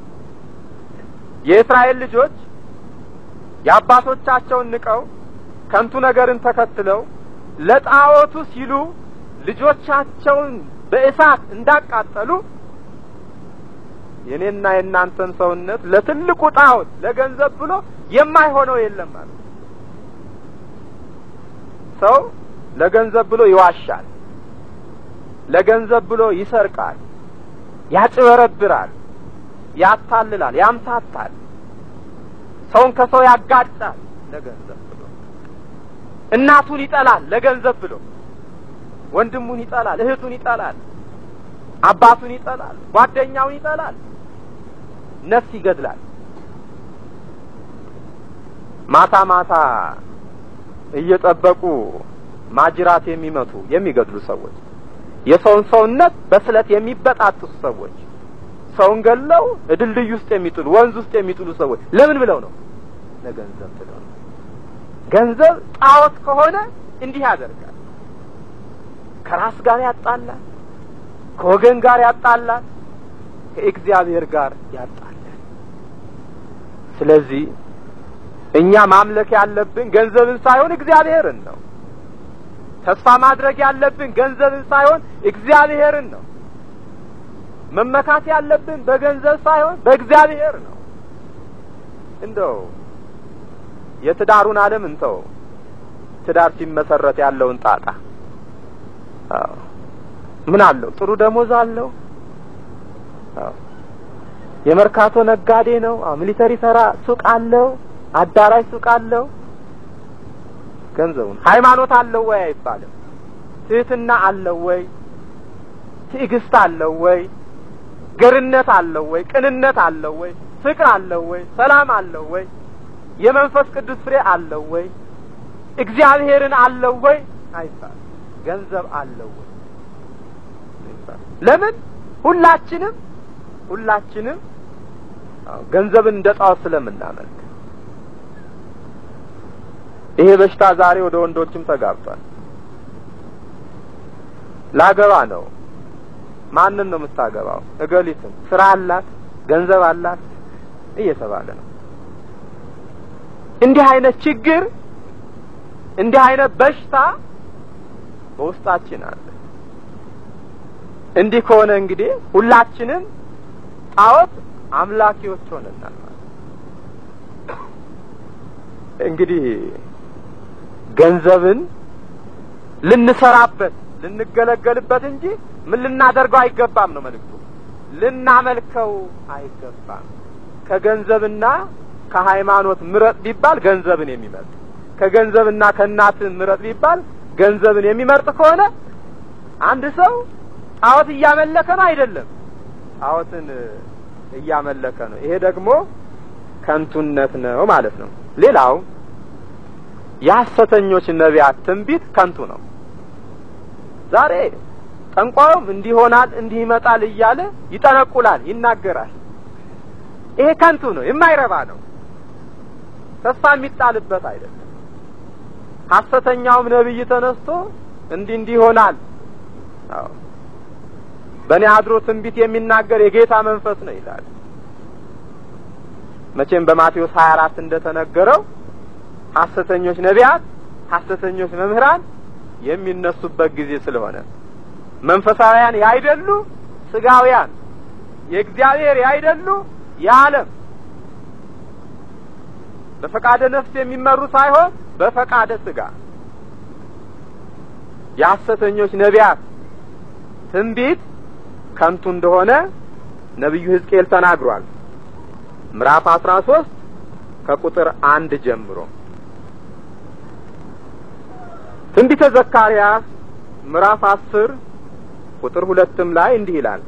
የእስራኤል ልጆች የአባቶቻቸውን ንቀው ከንቱ ነገርን ተከትለው ለጣዖቱ ሲሉ ልጆቻቸውን በእሳት እንዳቃጠሉ የኔና የእናንተን ሰውነት ለትልቁ ጣዖት ለገንዘብ ብሎ የማይሆነው የለም ማለት ነው። ሰው ለገንዘብ ብሎ ይዋሻል፣ ለገንዘብ ብሎ ይሰርቃል፣ ያጭበረብራል፣ ያታልላል፣ ያምታታል፣ ሰውን ከሰው ያጋጫል ለገንዘብ ብሎ እናቱን ይጠላል ለገንዘብ ብሎ ወንድሙን ይጠላል፣ እህቱን ይጠላል፣ አባቱን ይጠላል፣ ጓደኛውን ይጠላል፣ ነፍስ ይገድላል። ማታ ማታ እየጠበቁ ማጅራት የሚመቱ የሚገድሉ ሰዎች፣ የሰውን ሰውነት በስለት የሚበጣጥሱ ሰዎች፣ ሰውን ገለው ድልድይ ውስጥ የሚጥሉ ወንዝ ውስጥ የሚጥሉ ሰዎች ለምን ብለው ነው? ለገንዘብ ብለው ነው። ገንዘብ ጣዖት ከሆነ እንዲህ ያደርጋል። ከራስ ጋር ያጣላል፣ ከወገን ጋር ያጣላል፣ ከእግዚአብሔር ጋር ያጣላል። ስለዚህ እኛ ማምለክ ያለብን ገንዘብን ሳይሆን እግዚአብሔርን ነው። ተስፋ ማድረግ ያለብን ገንዘብን ሳይሆን እግዚአብሔርን ነው። መመካት ያለብን በገንዘብ ሳይሆን በእግዚአብሔር ነው። እንደው የትዳሩን ዓለም እንተው። ትዳር ሲመሰረት ያለውን ጣጣ ምን አለው? ጥሩ ደሞዝ አለው። የመርካቶ ነጋዴ ነው። ሚሊተሪ ተራ ሱቅ አለው። አዳራሽ ሱቅ አለው። ገንዘቡን ሃይማኖት አለው ወይ አይባልም። ትህትና አለው ወይ? ትዕግስት አለው ወይ? ገርነት አለው ወይ? ቅንነት አለው ወይ? ፍቅር አለው ወይ? ሰላም አለው ወይ? የመንፈስ ቅዱስ ፍሬ አለው ወይ? እግዚአብሔርን አለው ወይ? አይባልም። ገንዘብ አለው ወይ? ለምን ሁላችንም ሁላችንም ገንዘብን እንደ ጣዖት ስለምናመልክ ይሄ በሽታ ዛሬ ወደ ወንዶችም ተጋብቷል። ላገባ ነው። ማንን ነው የምታገባው? እገሊትን ስራ አላት፣ ገንዘብ አላት እየተባለ ነው። እንዲህ አይነት ችግር እንዲህ አይነት በሽታ በውስጣችን አለ። እንዲህ ከሆነ እንግዲህ ሁላችንም ጣዖት አምላኪዎች ሆነናል ማለት እንግዲህ ገንዘብን ልንሰራበት ልንገለገልበት እንጂ ምን ልናደርገው አይገባም ነው መልእክቱ። ልናመልከው አይገባም። ከገንዘብና ከሃይማኖት ምረጥ ቢባል ገንዘብን የሚመርጥ ከገንዘብና ከእናት ምረጥ ቢባል ገንዘብን የሚመርጥ ከሆነ አንድ ሰው ጣዖት እያመለከ ነው አይደለም፣ ጣዖትን እያመለከ ነው። ይሄ ደግሞ ከንቱነት ነው ማለት ነው። ሌላው የሐሰተኞች ነቢያት ትንቢት ከንቱ ነው። ዛሬ ጠንቋዩም እንዲህ ይሆናል እንዲህ ይመጣል እያለ ይጠነቁላል፣ ይናገራል። ይሄ ከንቱ ነው፣ የማይረባ ነው፣ ተስፋ የሚጣልበት አይደለም። ሐሰተኛውም ነቢይ ተነስቶ እንዲህ እንዲህ ይሆናል፣ አዎ በእኔ አድሮ ትንቢት የሚናገር የጌታ መንፈስ ነው ይላል። መቼም በማቴዎስ 24 እንደተነገረው ሐሰተኞች ነቢያት፣ ሐሰተኞች መምህራን የሚነሱበት ጊዜ ስለሆነ መንፈሳውያን ያይደሉ ስጋውያን፣ የእግዚአብሔር ያይደሉ የዓለም በፈቃደ ነፍስ የሚመሩ ሳይሆን በፈቃደ ስጋ የሐሰተኞች ነቢያት ትንቢት ከንቱ እንደሆነ ነቢዩ ሕዝቅኤል ተናግሯል። ምዕራፍ አስራ ሶስት ከቁጥር አንድ ጀምሮ ትንቢተ ዘካርያስ ምዕራፍ አስር ቁጥር ሁለትም ላይ እንዲህ ይላል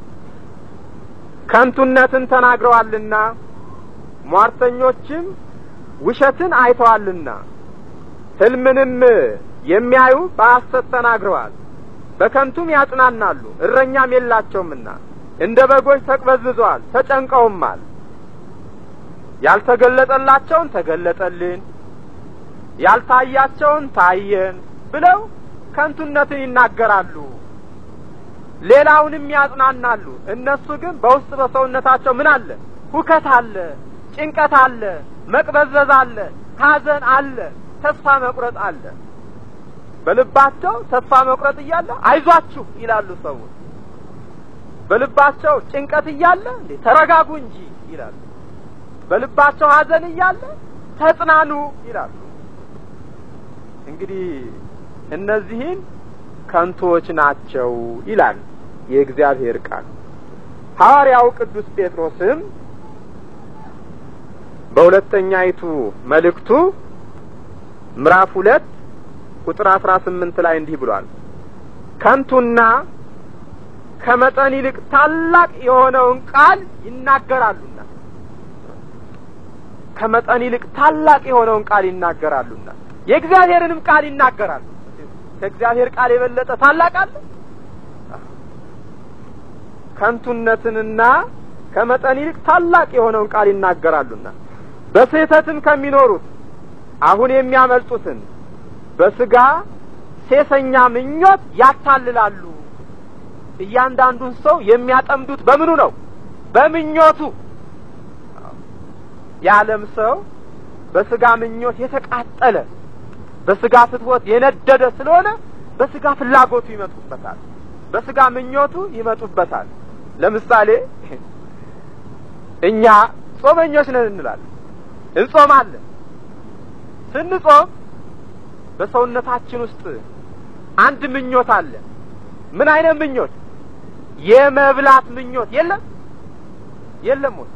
ከንቱነትን ተናግረዋልና ሟርተኞችም ውሸትን አይተዋልና ሕልምንም የሚያዩ በሐሰት ተናግረዋል በከንቱም ያጽናናሉ እረኛም የላቸውምና እንደ በጎች ተቅበዝብዘዋል ተጨንቀውማል ያልተገለጠላቸውን ተገለጠልን ያልታያቸውን ታየን ብለው ከንቱነትን ይናገራሉ ሌላውንም ያጽናናሉ እነሱ ግን በውስጥ በሰውነታቸው ምን አለ ሁከት አለ ጭንቀት አለ መቅበዝበዝ አለ ሐዘን አለ ተስፋ መቁረጥ አለ በልባቸው ተስፋ መቁረጥ እያለ አይዟችሁ ይላሉ ሰዎች በልባቸው ጭንቀት እያለ እንዴ ተረጋጉ እንጂ ይላሉ በልባቸው ሐዘን እያለ ተጽናኑ ይላሉ እንግዲህ እነዚህን ከንቶች ናቸው ይላል የእግዚአብሔር ቃል ሐዋርያው ቅዱስ ጴጥሮስም በሁለተኛይቱ መልእክቱ ምዕራፍ ሁለት ቁጥር አስራ ስምንት ላይ እንዲህ ብሏል ከንቱና ከመጠን ይልቅ ታላቅ የሆነውን ቃል ይናገራሉና ከመጠን ይልቅ ታላቅ የሆነውን ቃል ይናገራሉና የእግዚአብሔርንም ቃል ይናገራሉ ከእግዚአብሔር ቃል የበለጠ ታላቅ አለ ከንቱነትንና ከመጠን ይልቅ ታላቅ የሆነውን ቃል ይናገራሉና በስህተትም ከሚኖሩት አሁን የሚያመልጡትን በስጋ ሴሰኛ ምኞት ያታልላሉ እያንዳንዱን ሰው የሚያጠምዱት በምኑ ነው በምኞቱ የዓለም ሰው በስጋ ምኞት የተቃጠለ በስጋ ፍትወት የነደደ ስለሆነ በስጋ ፍላጎቱ ይመጡበታል በስጋ ምኞቱ ይመጡበታል ለምሳሌ እኛ ጾመኞች ነን እንላለን እንጾማለን ስንጾም በሰውነታችን ውስጥ አንድ ምኞት አለ ምን አይነት ምኞት የመብላት ምኞት የለም የለም ወይ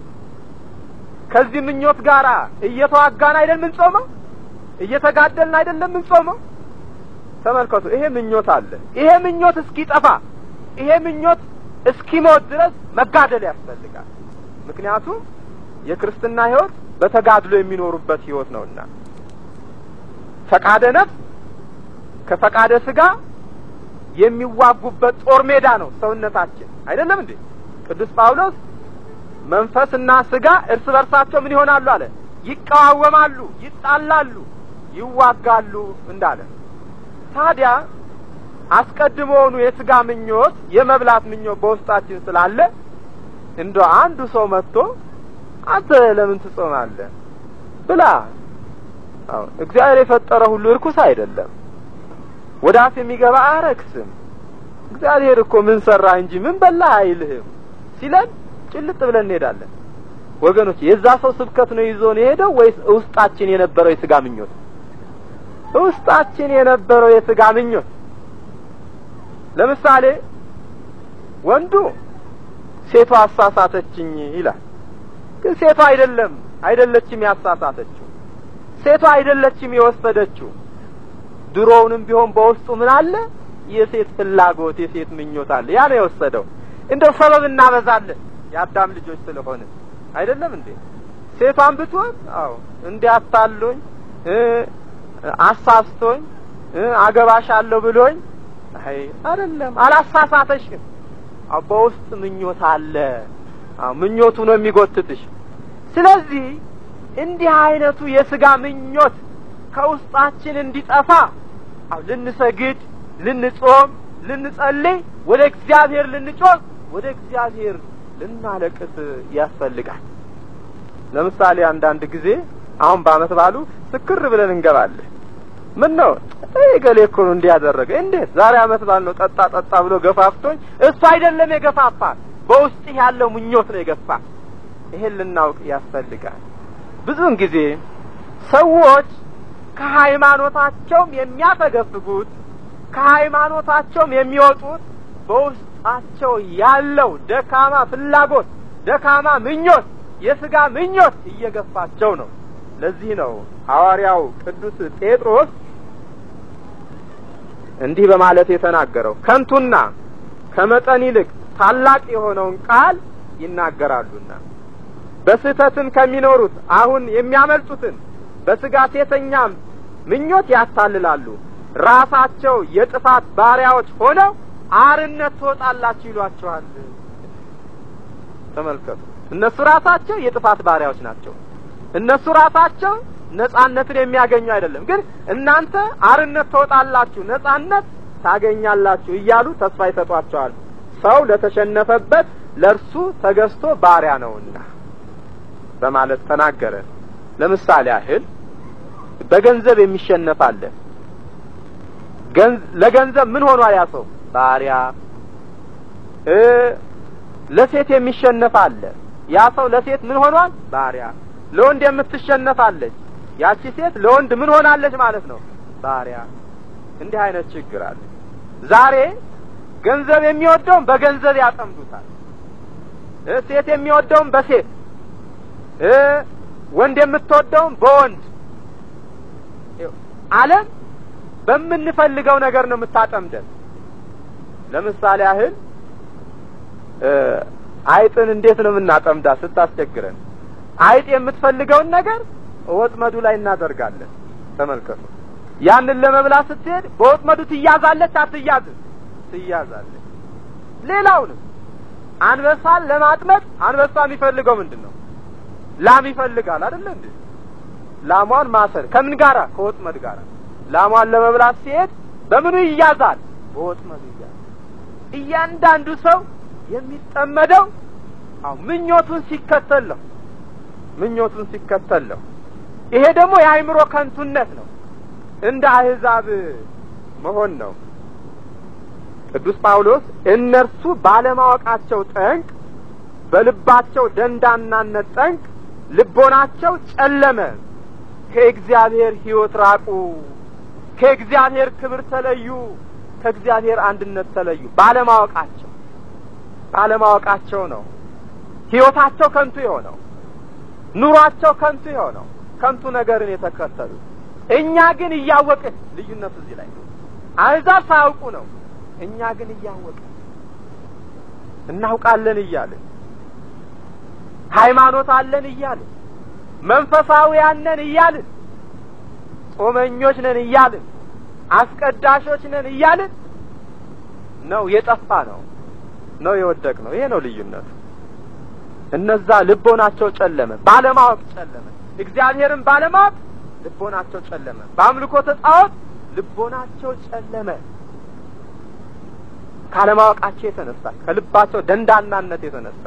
ከዚህ ምኞት ጋር እየተዋጋን አይደል ምንጾመው እየተጋደልን አይደለም ምንጾመው ተመልከቱ ይሄ ምኞት አለ ይሄ ምኞት እስኪጠፋ ይሄ ምኞት እስኪሞት ድረስ መጋደል ያስፈልጋል ምክንያቱም የክርስትና ህይወት በተጋድሎ የሚኖሩበት ህይወት ነውና ፈቃደ ነፍስ ከፈቃደ ስጋ የሚዋጉበት ጦር ሜዳ ነው ሰውነታችን አይደለም እንዴ ቅዱስ ጳውሎስ መንፈስና ስጋ እርስ በርሳቸው ምን ይሆናሉ አለ ይቀዋወማሉ ይጣላሉ ይዋጋሉ እንዳለ ታዲያ አስቀድሞውኑ የስጋ ምኞት የመብላት ምኞት በውስጣችን ስላለ እንደ አንዱ ሰው መጥቶ አንተ ለምን ትጾማለህ ብላ አዎ እግዚአብሔር የፈጠረ ሁሉ እርኩስ አይደለም ወደ አፍ የሚገባ አያረክስም እግዚአብሔር እኮ ምን ሰራ እንጂ ምን በላ አይልህም ሲለን ጭልጥ ብለን እንሄዳለን። ወገኖች የዛ ሰው ስብከት ነው ይዞን የሄደው ወይስ ውስጣችን የነበረው የስጋ ምኞት? ውስጣችን የነበረው የስጋ ምኞት። ለምሳሌ ወንዱ ሴቷ አሳሳተችኝ ይላል። ግን ሴቷ አይደለም አይደለችም ያሳሳተችው፣ ሴቷ አይደለችም የወሰደችው። ድሮውንም ቢሆን በውስጡ ምን አለ? የሴት ፍላጎት፣ የሴት ምኞት አለ። ያ ነው የወሰደው። እንደው ሰበብ እናበዛለን የአዳም ልጆች ስለሆነ አይደለም እንዴ? ሴቷን ብትሆን አዎ እንዲያታሉኝ አሳስቶኝ አገባሻለሁ ብሎኝ አይ አይደለም፣ አላሳሳተሽም። አዎ በውስጥ ምኞት አለ። አዎ ምኞቱ ነው የሚጎትትሽ። ስለዚህ እንዲህ አይነቱ የስጋ ምኞት ከውስጣችን እንዲጠፋ አዎ ልንሰግድ፣ ልንጾም፣ ልንጸልይ፣ ወደ እግዚአብሔር ልንጮህ፣ ወደ እግዚአብሔር ልናለቅስ ያስፈልጋል። ለምሳሌ አንዳንድ ጊዜ አሁን በአመት ባሉ ስክር ብለን እንገባለን። ምን ነው ገሌ እኮ ነው እንዲያደረገ እንዴት ዛሬ አመት ባል ነው ጠጣ ጠጣ ብሎ ገፋፍቶኝ፣ እሱ አይደለም የገፋፋ በውስጥ ያለው ምኞት ነው የገፋ። ይሄን ልናውቅ ያስፈልጋል። ብዙውን ጊዜ ሰዎች ከሃይማኖታቸውም የሚያፈገፍጉት ከሃይማኖታቸውም የሚወጡት በውስጣቸው ያለው ደካማ ፍላጎት፣ ደካማ ምኞት፣ የስጋ ምኞት እየገፋቸው ነው። ለዚህ ነው ሐዋርያው ቅዱስ ጴጥሮስ እንዲህ በማለት የተናገረው ከንቱና ከመጠን ይልቅ ታላቅ የሆነውን ቃል ይናገራሉና በስህተትም ከሚኖሩት አሁን የሚያመልጡትን በስጋ ሴተኛም ምኞት ያታልላሉ። ራሳቸው የጥፋት ባሪያዎች ሆነው አርነት ትወጣላችሁ ይሏቸዋል። ተመልከቱ። እነሱ ራሳቸው የጥፋት ባሪያዎች ናቸው። እነሱ ራሳቸው ነጻነትን የሚያገኙ አይደለም፣ ግን እናንተ አርነት ትወጣላችሁ፣ ነጻነት ታገኛላችሁ እያሉ ተስፋ ይሰጧቸዋል። ሰው ለተሸነፈበት ለእርሱ ተገዝቶ ባሪያ ነውና በማለት ተናገረ። ለምሳሌ ያህል በገንዘብ የሚሸነፍ አለ። ለገንዘብ ምን ሆኗል? ያ ሰው ባሪያ። ለሴት የሚሸነፍ አለ። ያ ሰው ለሴት ምን ሆኗል? ባሪያ። ለወንድ የምትሸነፋለች ያቺ ሴት ለወንድ ምን ሆናለች ማለት ነው? ባሪያ። እንዲህ አይነት ችግር አለ። ዛሬ ገንዘብ የሚወደውን በገንዘብ ያጠምዱታል። ሴት የሚወደውን በሴት ወንድ የምትወደውን በወንድ ዓለም በምንፈልገው ነገር ነው የምታጠምደን። ለምሳሌ ያህል አይጥን እንዴት ነው የምናጠምዳት ስታስቸግረን? አይጥ የምትፈልገውን ነገር ወጥመዱ ላይ እናደርጋለን። ተመልከቱ። ያንን ለመብላት ስትሄድ በወጥመዱ ትያዛለች አትያዝም? ትያዛለች። ሌላውንም አንበሳን ለማጥመድ አንበሳ የሚፈልገው ምንድን ነው? ላም ይፈልጋል አይደለ እንዴ? ላሟን ማሰር ከምን ጋራ? ከወጥመድ ጋራ። ላሟን ለመብላት ሲሄድ በምኑ ይያዛል? በወጥመዱ ይያዛል። እያንዳንዱ ሰው የሚጠመደው አው ምኞቱን ሲከተል ነው። ምኞቱን ሲከተል ነው። ይሄ ደግሞ የአእምሮ ከንቱነት ነው። እንደ አህዛብ መሆን ነው። ቅዱስ ጳውሎስ እነርሱ ባለማወቃቸው ጠንቅ፣ በልባቸው ደንዳናነት ጠንቅ ልቦናቸው ጨለመ፣ ከእግዚአብሔር ሕይወት ራቁ፣ ከእግዚአብሔር ክብር ተለዩ፣ ከእግዚአብሔር አንድነት ተለዩ። ባለማወቃቸው ባለማወቃቸው ነው ሕይወታቸው ከንቱ የሆነው ኑሯቸው ከንቱ የሆነው ከንቱ ነገርን የተከተሉ። እኛ ግን እያወቅን ልዩነቱ እዚህ ላይ ነው። አሕዛብ ሳያውቁ ነው። እኛ ግን እያወቅን እናውቃለን እያልን ሃይማኖት አለን እያልን መንፈሳዊያን ነን እያልን ጾመኞች ነን እያልን አስቀዳሾች ነን እያልን ነው የጠፋ ነው ነው የወደቅ ነው። ይሄ ነው ልዩነቱ። እነዛ ልቦናቸው ጨለመ፣ ባለማወቅ ጨለመ። እግዚአብሔርን ባለማወቅ ልቦናቸው ጨለመ። በአምልኮተ ጣዖት ልቦናቸው ጨለመ። ካለማወቃቸው የተነሳ ከልባቸው ደንዳናነት የተነሳ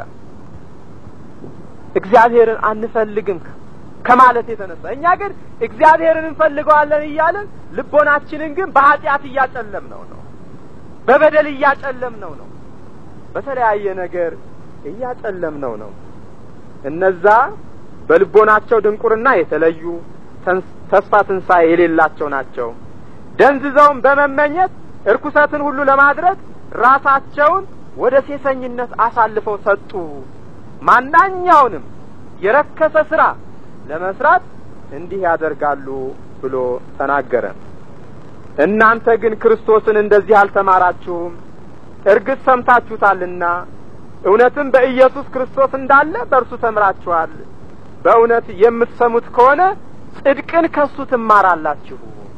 እግዚአብሔርን አንፈልግም ከማለት የተነሳ እኛ ግን እግዚአብሔርን እንፈልገዋለን እያለን ልቦናችንን ግን በኃጢአት እያጨለም ነው ነው በበደል እያጨለም ነው ነው በተለያየ ነገር እያጨለምነው ነው። እነዛ በልቦናቸው ድንቁርና የተለዩ ተስፋ ትንሣኤ የሌላቸው ናቸው። ደንዝዘውም በመመኘት እርኩሰትን ሁሉ ለማድረግ ራሳቸውን ወደ ሴሰኝነት አሳልፈው ሰጡ። ማናኛውንም የረከሰ ስራ ለመስራት እንዲህ ያደርጋሉ ብሎ ተናገረ። እናንተ ግን ክርስቶስን እንደዚህ አልተማራችሁም። እርግጥ ሰምታችሁታልና እውነትም በኢየሱስ ክርስቶስ እንዳለ በእርሱ ተምራችኋል። በእውነት የምትሰሙት ከሆነ ጽድቅን ከሱ ትማራላችሁ።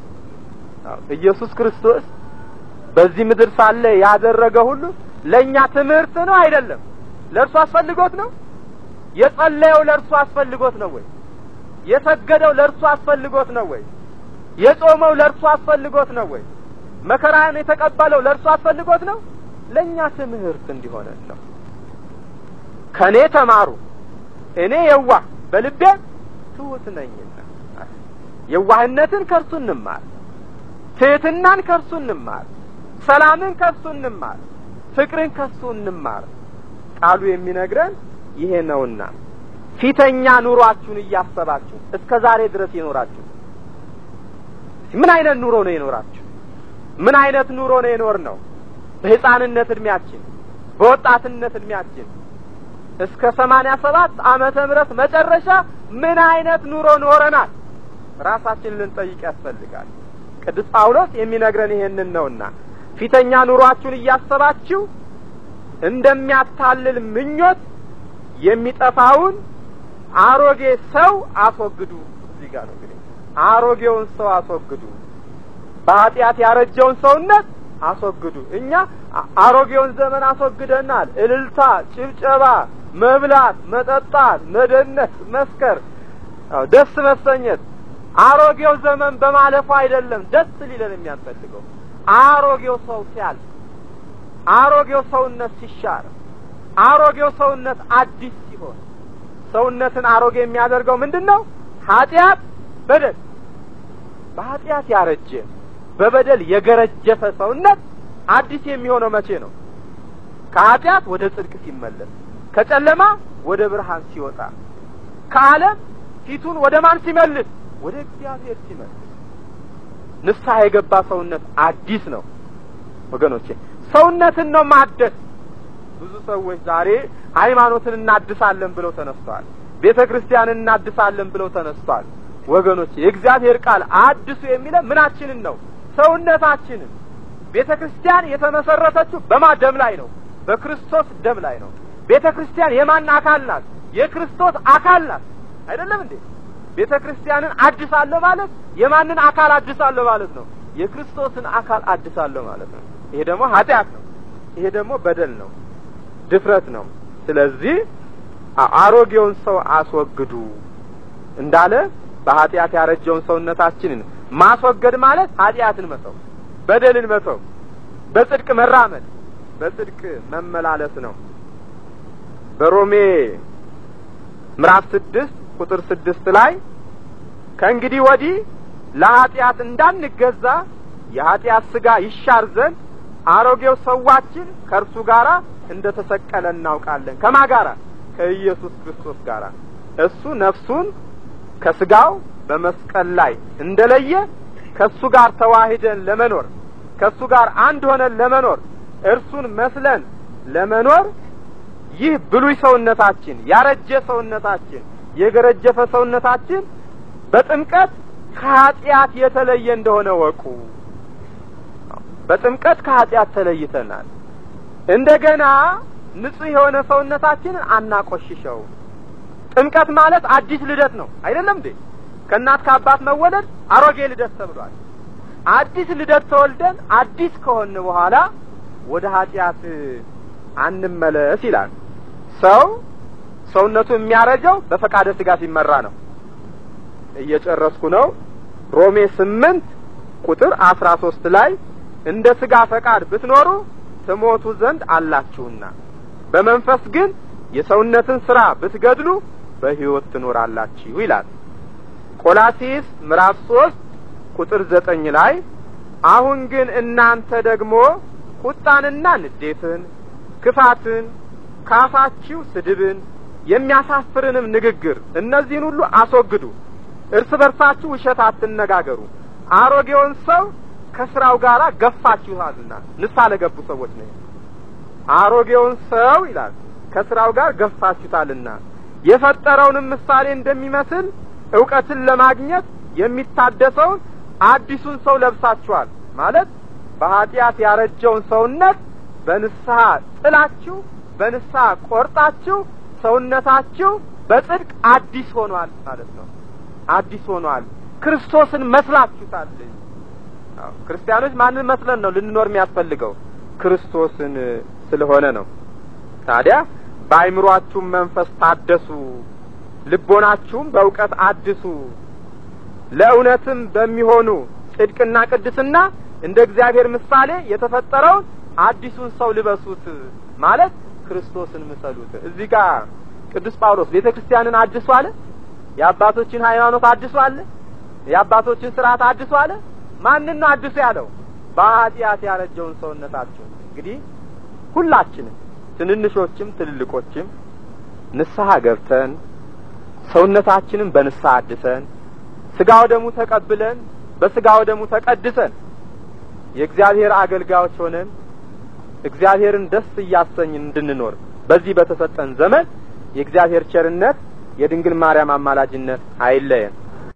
ኢየሱስ ክርስቶስ በዚህ ምድር ሳለ ያደረገ ሁሉ ለእኛ ትምህርት ነው አይደለም? ለእርሱ አስፈልጎት ነው? የጸለየው ለእርሱ አስፈልጎት ነው ወይ? የሰገደው ለእርሱ አስፈልጎት ነው ወይ? የጾመው ለእርሱ አስፈልጎት ነው ወይ? መከራን የተቀበለው ለእርሱ አስፈልጎት ነው? ለእኛ ትምህርት እንዲሆነን ነው። ከእኔ ተማሩ፣ እኔ የዋህ በልቤ ትሑት ነኝና። የዋህነትን ከእርሱ እንማር፣ ትሕትናን ከእርሱ እንማር፣ ሰላምን ከእርሱ እንማር፣ ፍቅርን ከእሱ እንማር። ቃሉ የሚነግረን ይሄ ነውና ፊተኛ ኑሯችሁን እያሰባችሁ እስከ ዛሬ ድረስ የኖራችሁ ምን አይነት ኑሮ ነው የኖራችሁ? ምን አይነት ኑሮ ነው የኖር ነው? በሕፃንነት እድሜያችን በወጣትነት እድሜያችን እስከ ሰማንያ ሰባት ዓመተ ምህረት መጨረሻ ምን አይነት ኑሮ ኖረናል? ራሳችንን ልንጠይቅ ያስፈልጋል። ቅዱስ ጳውሎስ የሚነግረን ይሄንን ነውና ፊተኛ ኑሯችሁን እያሰባችሁ እንደሚያታልል ምኞት የሚጠፋውን አሮጌ ሰው አስወግዱ። እዚህ ጋር ነው እንግዲህ አሮጌውን ሰው አስወግዱ፣ በኃጢአት ያረጀውን ሰውነት አስወግዱ። እኛ አሮጌውን ዘመን አስወግደናል። እልልታ፣ ጭብጨባ፣ መብላት፣ መጠጣት፣ መደነስ፣ መስከር፣ ደስ መሰኘት አሮጌው ዘመን በማለፉ አይደለም ደስ ሊለን የሚያስፈልገው አሮጌው ሰው ሲያልፍ፣ አሮጌው ሰውነት ሲሻር፣ አሮጌው ሰውነት አዲስ ሲሆን ሰውነትን አሮጌ የሚያደርገው ምንድን ነው? ኃጢአት፣ በደል። በኃጢአት ያረጀ በበደል የገረጀፈ ሰውነት አዲስ የሚሆነው መቼ ነው? ከኃጢአት ወደ ጽድቅ ሲመለስ፣ ከጨለማ ወደ ብርሃን ሲወጣ፣ ከዓለም ፊቱን ወደ ማን ሲመልስ? ወደ እግዚአብሔር ሲመልስ። ንስሐ የገባ ሰውነት አዲስ ነው ወገኖቼ። ሰውነትን ነው ማደስ። ብዙ ሰዎች ዛሬ ሃይማኖትን እናድሳለን ብለው ተነስተዋል። ቤተ ክርስቲያንን እናድሳለን ብለው ተነስተዋል። ወገኖቼ የእግዚአብሔር ቃል አድሱ የሚለ ምናችንን ነው? ሰውነታችንን። ቤተ ክርስቲያን የተመሰረተችው በማ ደም ላይ ነው? በክርስቶስ ደም ላይ ነው። ቤተ ክርስቲያን የማን አካል ናት? የክርስቶስ አካል ናት። አይደለም እንዴ? ቤተ ክርስቲያንን አድሳለሁ ማለት የማንን አካል አድሳለሁ ማለት ነው? የክርስቶስን አካል አድሳለሁ ማለት ነው። ይሄ ደግሞ ኃጢአት ነው። ይሄ ደግሞ በደል ነው፣ ድፍረት ነው። ስለዚህ አሮጌውን ሰው አስወግዱ እንዳለ በኃጢአት ያረጀውን ሰውነታችንን ማስወገድ ማለት ኃጢአትን መተው፣ በደልን መተው፣ በጽድቅ መራመድ፣ በጽድቅ መመላለስ ነው። በሮሜ ምዕራፍ ስድስት ቁጥር ስድስት ላይ ከእንግዲህ ወዲህ ለኃጢአት እንዳንገዛ የኃጢአት ሥጋ ይሻር ዘንድ አሮጌው ሰዋችን ከእርሱ ጋር እንደ ተሰቀለ እናውቃለን። ከማ ጋራ? ከኢየሱስ ክርስቶስ ጋር። እሱ ነፍሱን ከስጋው በመስቀል ላይ እንደለየ ከእሱ ጋር ተዋሂደን ለመኖር ከእሱ ጋር አንድ ሆነን ለመኖር እርሱን መስለን ለመኖር ይህ ብሉይ ሰውነታችን፣ ያረጀ ሰውነታችን፣ የገረጀፈ ሰውነታችን በጥምቀት ከኃጢአት የተለየ እንደሆነ ወቁ። በጥምቀት ከኃጢአት ተለይተናል። እንደገና ንጹሕ የሆነ ሰውነታችንን አናቆሽሸው። ጥምቀት ማለት አዲስ ልደት ነው አይደለም እንዴ? ከእናት ከአባት መወለድ አሮጌ ልደት ተብሏል። አዲስ ልደት ተወልደን አዲስ ከሆን በኋላ ወደ ኃጢአት አንመለስ ይላል። ሰው ሰውነቱ የሚያረጀው በፈቃደ ስጋ ሲመራ ነው። እየጨረስኩ ነው። ሮሜ ስምንት ቁጥር አስራ ሶስት ላይ እንደ ስጋ ፈቃድ ብትኖሩ ትሞቱ ዘንድ አላችሁና በመንፈስ ግን የሰውነትን ስራ ብትገድሉ በሕይወት ትኖራላችሁ ይላል። ቆላሲስ ምዕራፍ ሶስት ቁጥር ዘጠኝ ላይ አሁን ግን እናንተ ደግሞ ቁጣንና ንዴትን፣ ክፋትን፣ ካፋችሁ ስድብን የሚያሳፍርንም ንግግር እነዚህን ሁሉ አስወግዱ። እርስ በርሳችሁ ውሸት አትነጋገሩ፣ አሮጌውን ሰው ከስራው ጋር ገፋችኋልና። ንስሐ ለገቡ ሰዎች ነው። አሮጌውን ሰው ይላል ከስራው ጋር ገፋችሁታልና የፈጠረውንም ምሳሌ እንደሚመስል እውቀትን ለማግኘት የሚታደሰውን አዲሱን ሰው ለብሳችኋል። ማለት በኃጢአት ያረጀውን ሰውነት በንስሐ ጥላችሁ በንስሐ ቆርጣችሁ ሰውነታችሁ በጽድቅ አዲስ ሆኗል ማለት ነው። አዲስ ሆኗል። ክርስቶስን መስላችሁታል። ክርስቲያኖች ማንን መስለን ነው ልንኖር የሚያስፈልገው? ክርስቶስን ስለሆነ ነው። ታዲያ በአይምሯችሁም መንፈስ ታደሱ፣ ልቦናችሁም በእውቀት አድሱ፣ ለእውነትም በሚሆኑ ጽድቅና ቅድስና እንደ እግዚአብሔር ምሳሌ የተፈጠረውን አዲሱን ሰው ልበሱት ማለት ክርስቶስን ምሰሉት። እዚህ ጋር ቅዱስ ጳውሎስ ቤተ ክርስቲያንን አድሱ አለ። የአባቶችን ሃይማኖት አድሱ አለ። የአባቶችን ስርዓት አድሱ አለ። ማንን ነው አድሱ ያለው? በኃጢአት ያረጀውን ሰውነታችሁ። እንግዲህ ሁላችንም ትንንሾችም ትልልቆችም ንስሐ ገብተን ሰውነታችንን በንስሐ አድሰን ስጋ ወደሙ ተቀብለን በስጋ ወደሙ ተቀድሰን የእግዚአብሔር አገልጋዮች ሆነን እግዚአብሔርን ደስ እያሰኝን እንድንኖር በዚህ በተሰጠን ዘመን የእግዚአብሔር ቸርነት የድንግል ማርያም አማላጅነት አይለየን።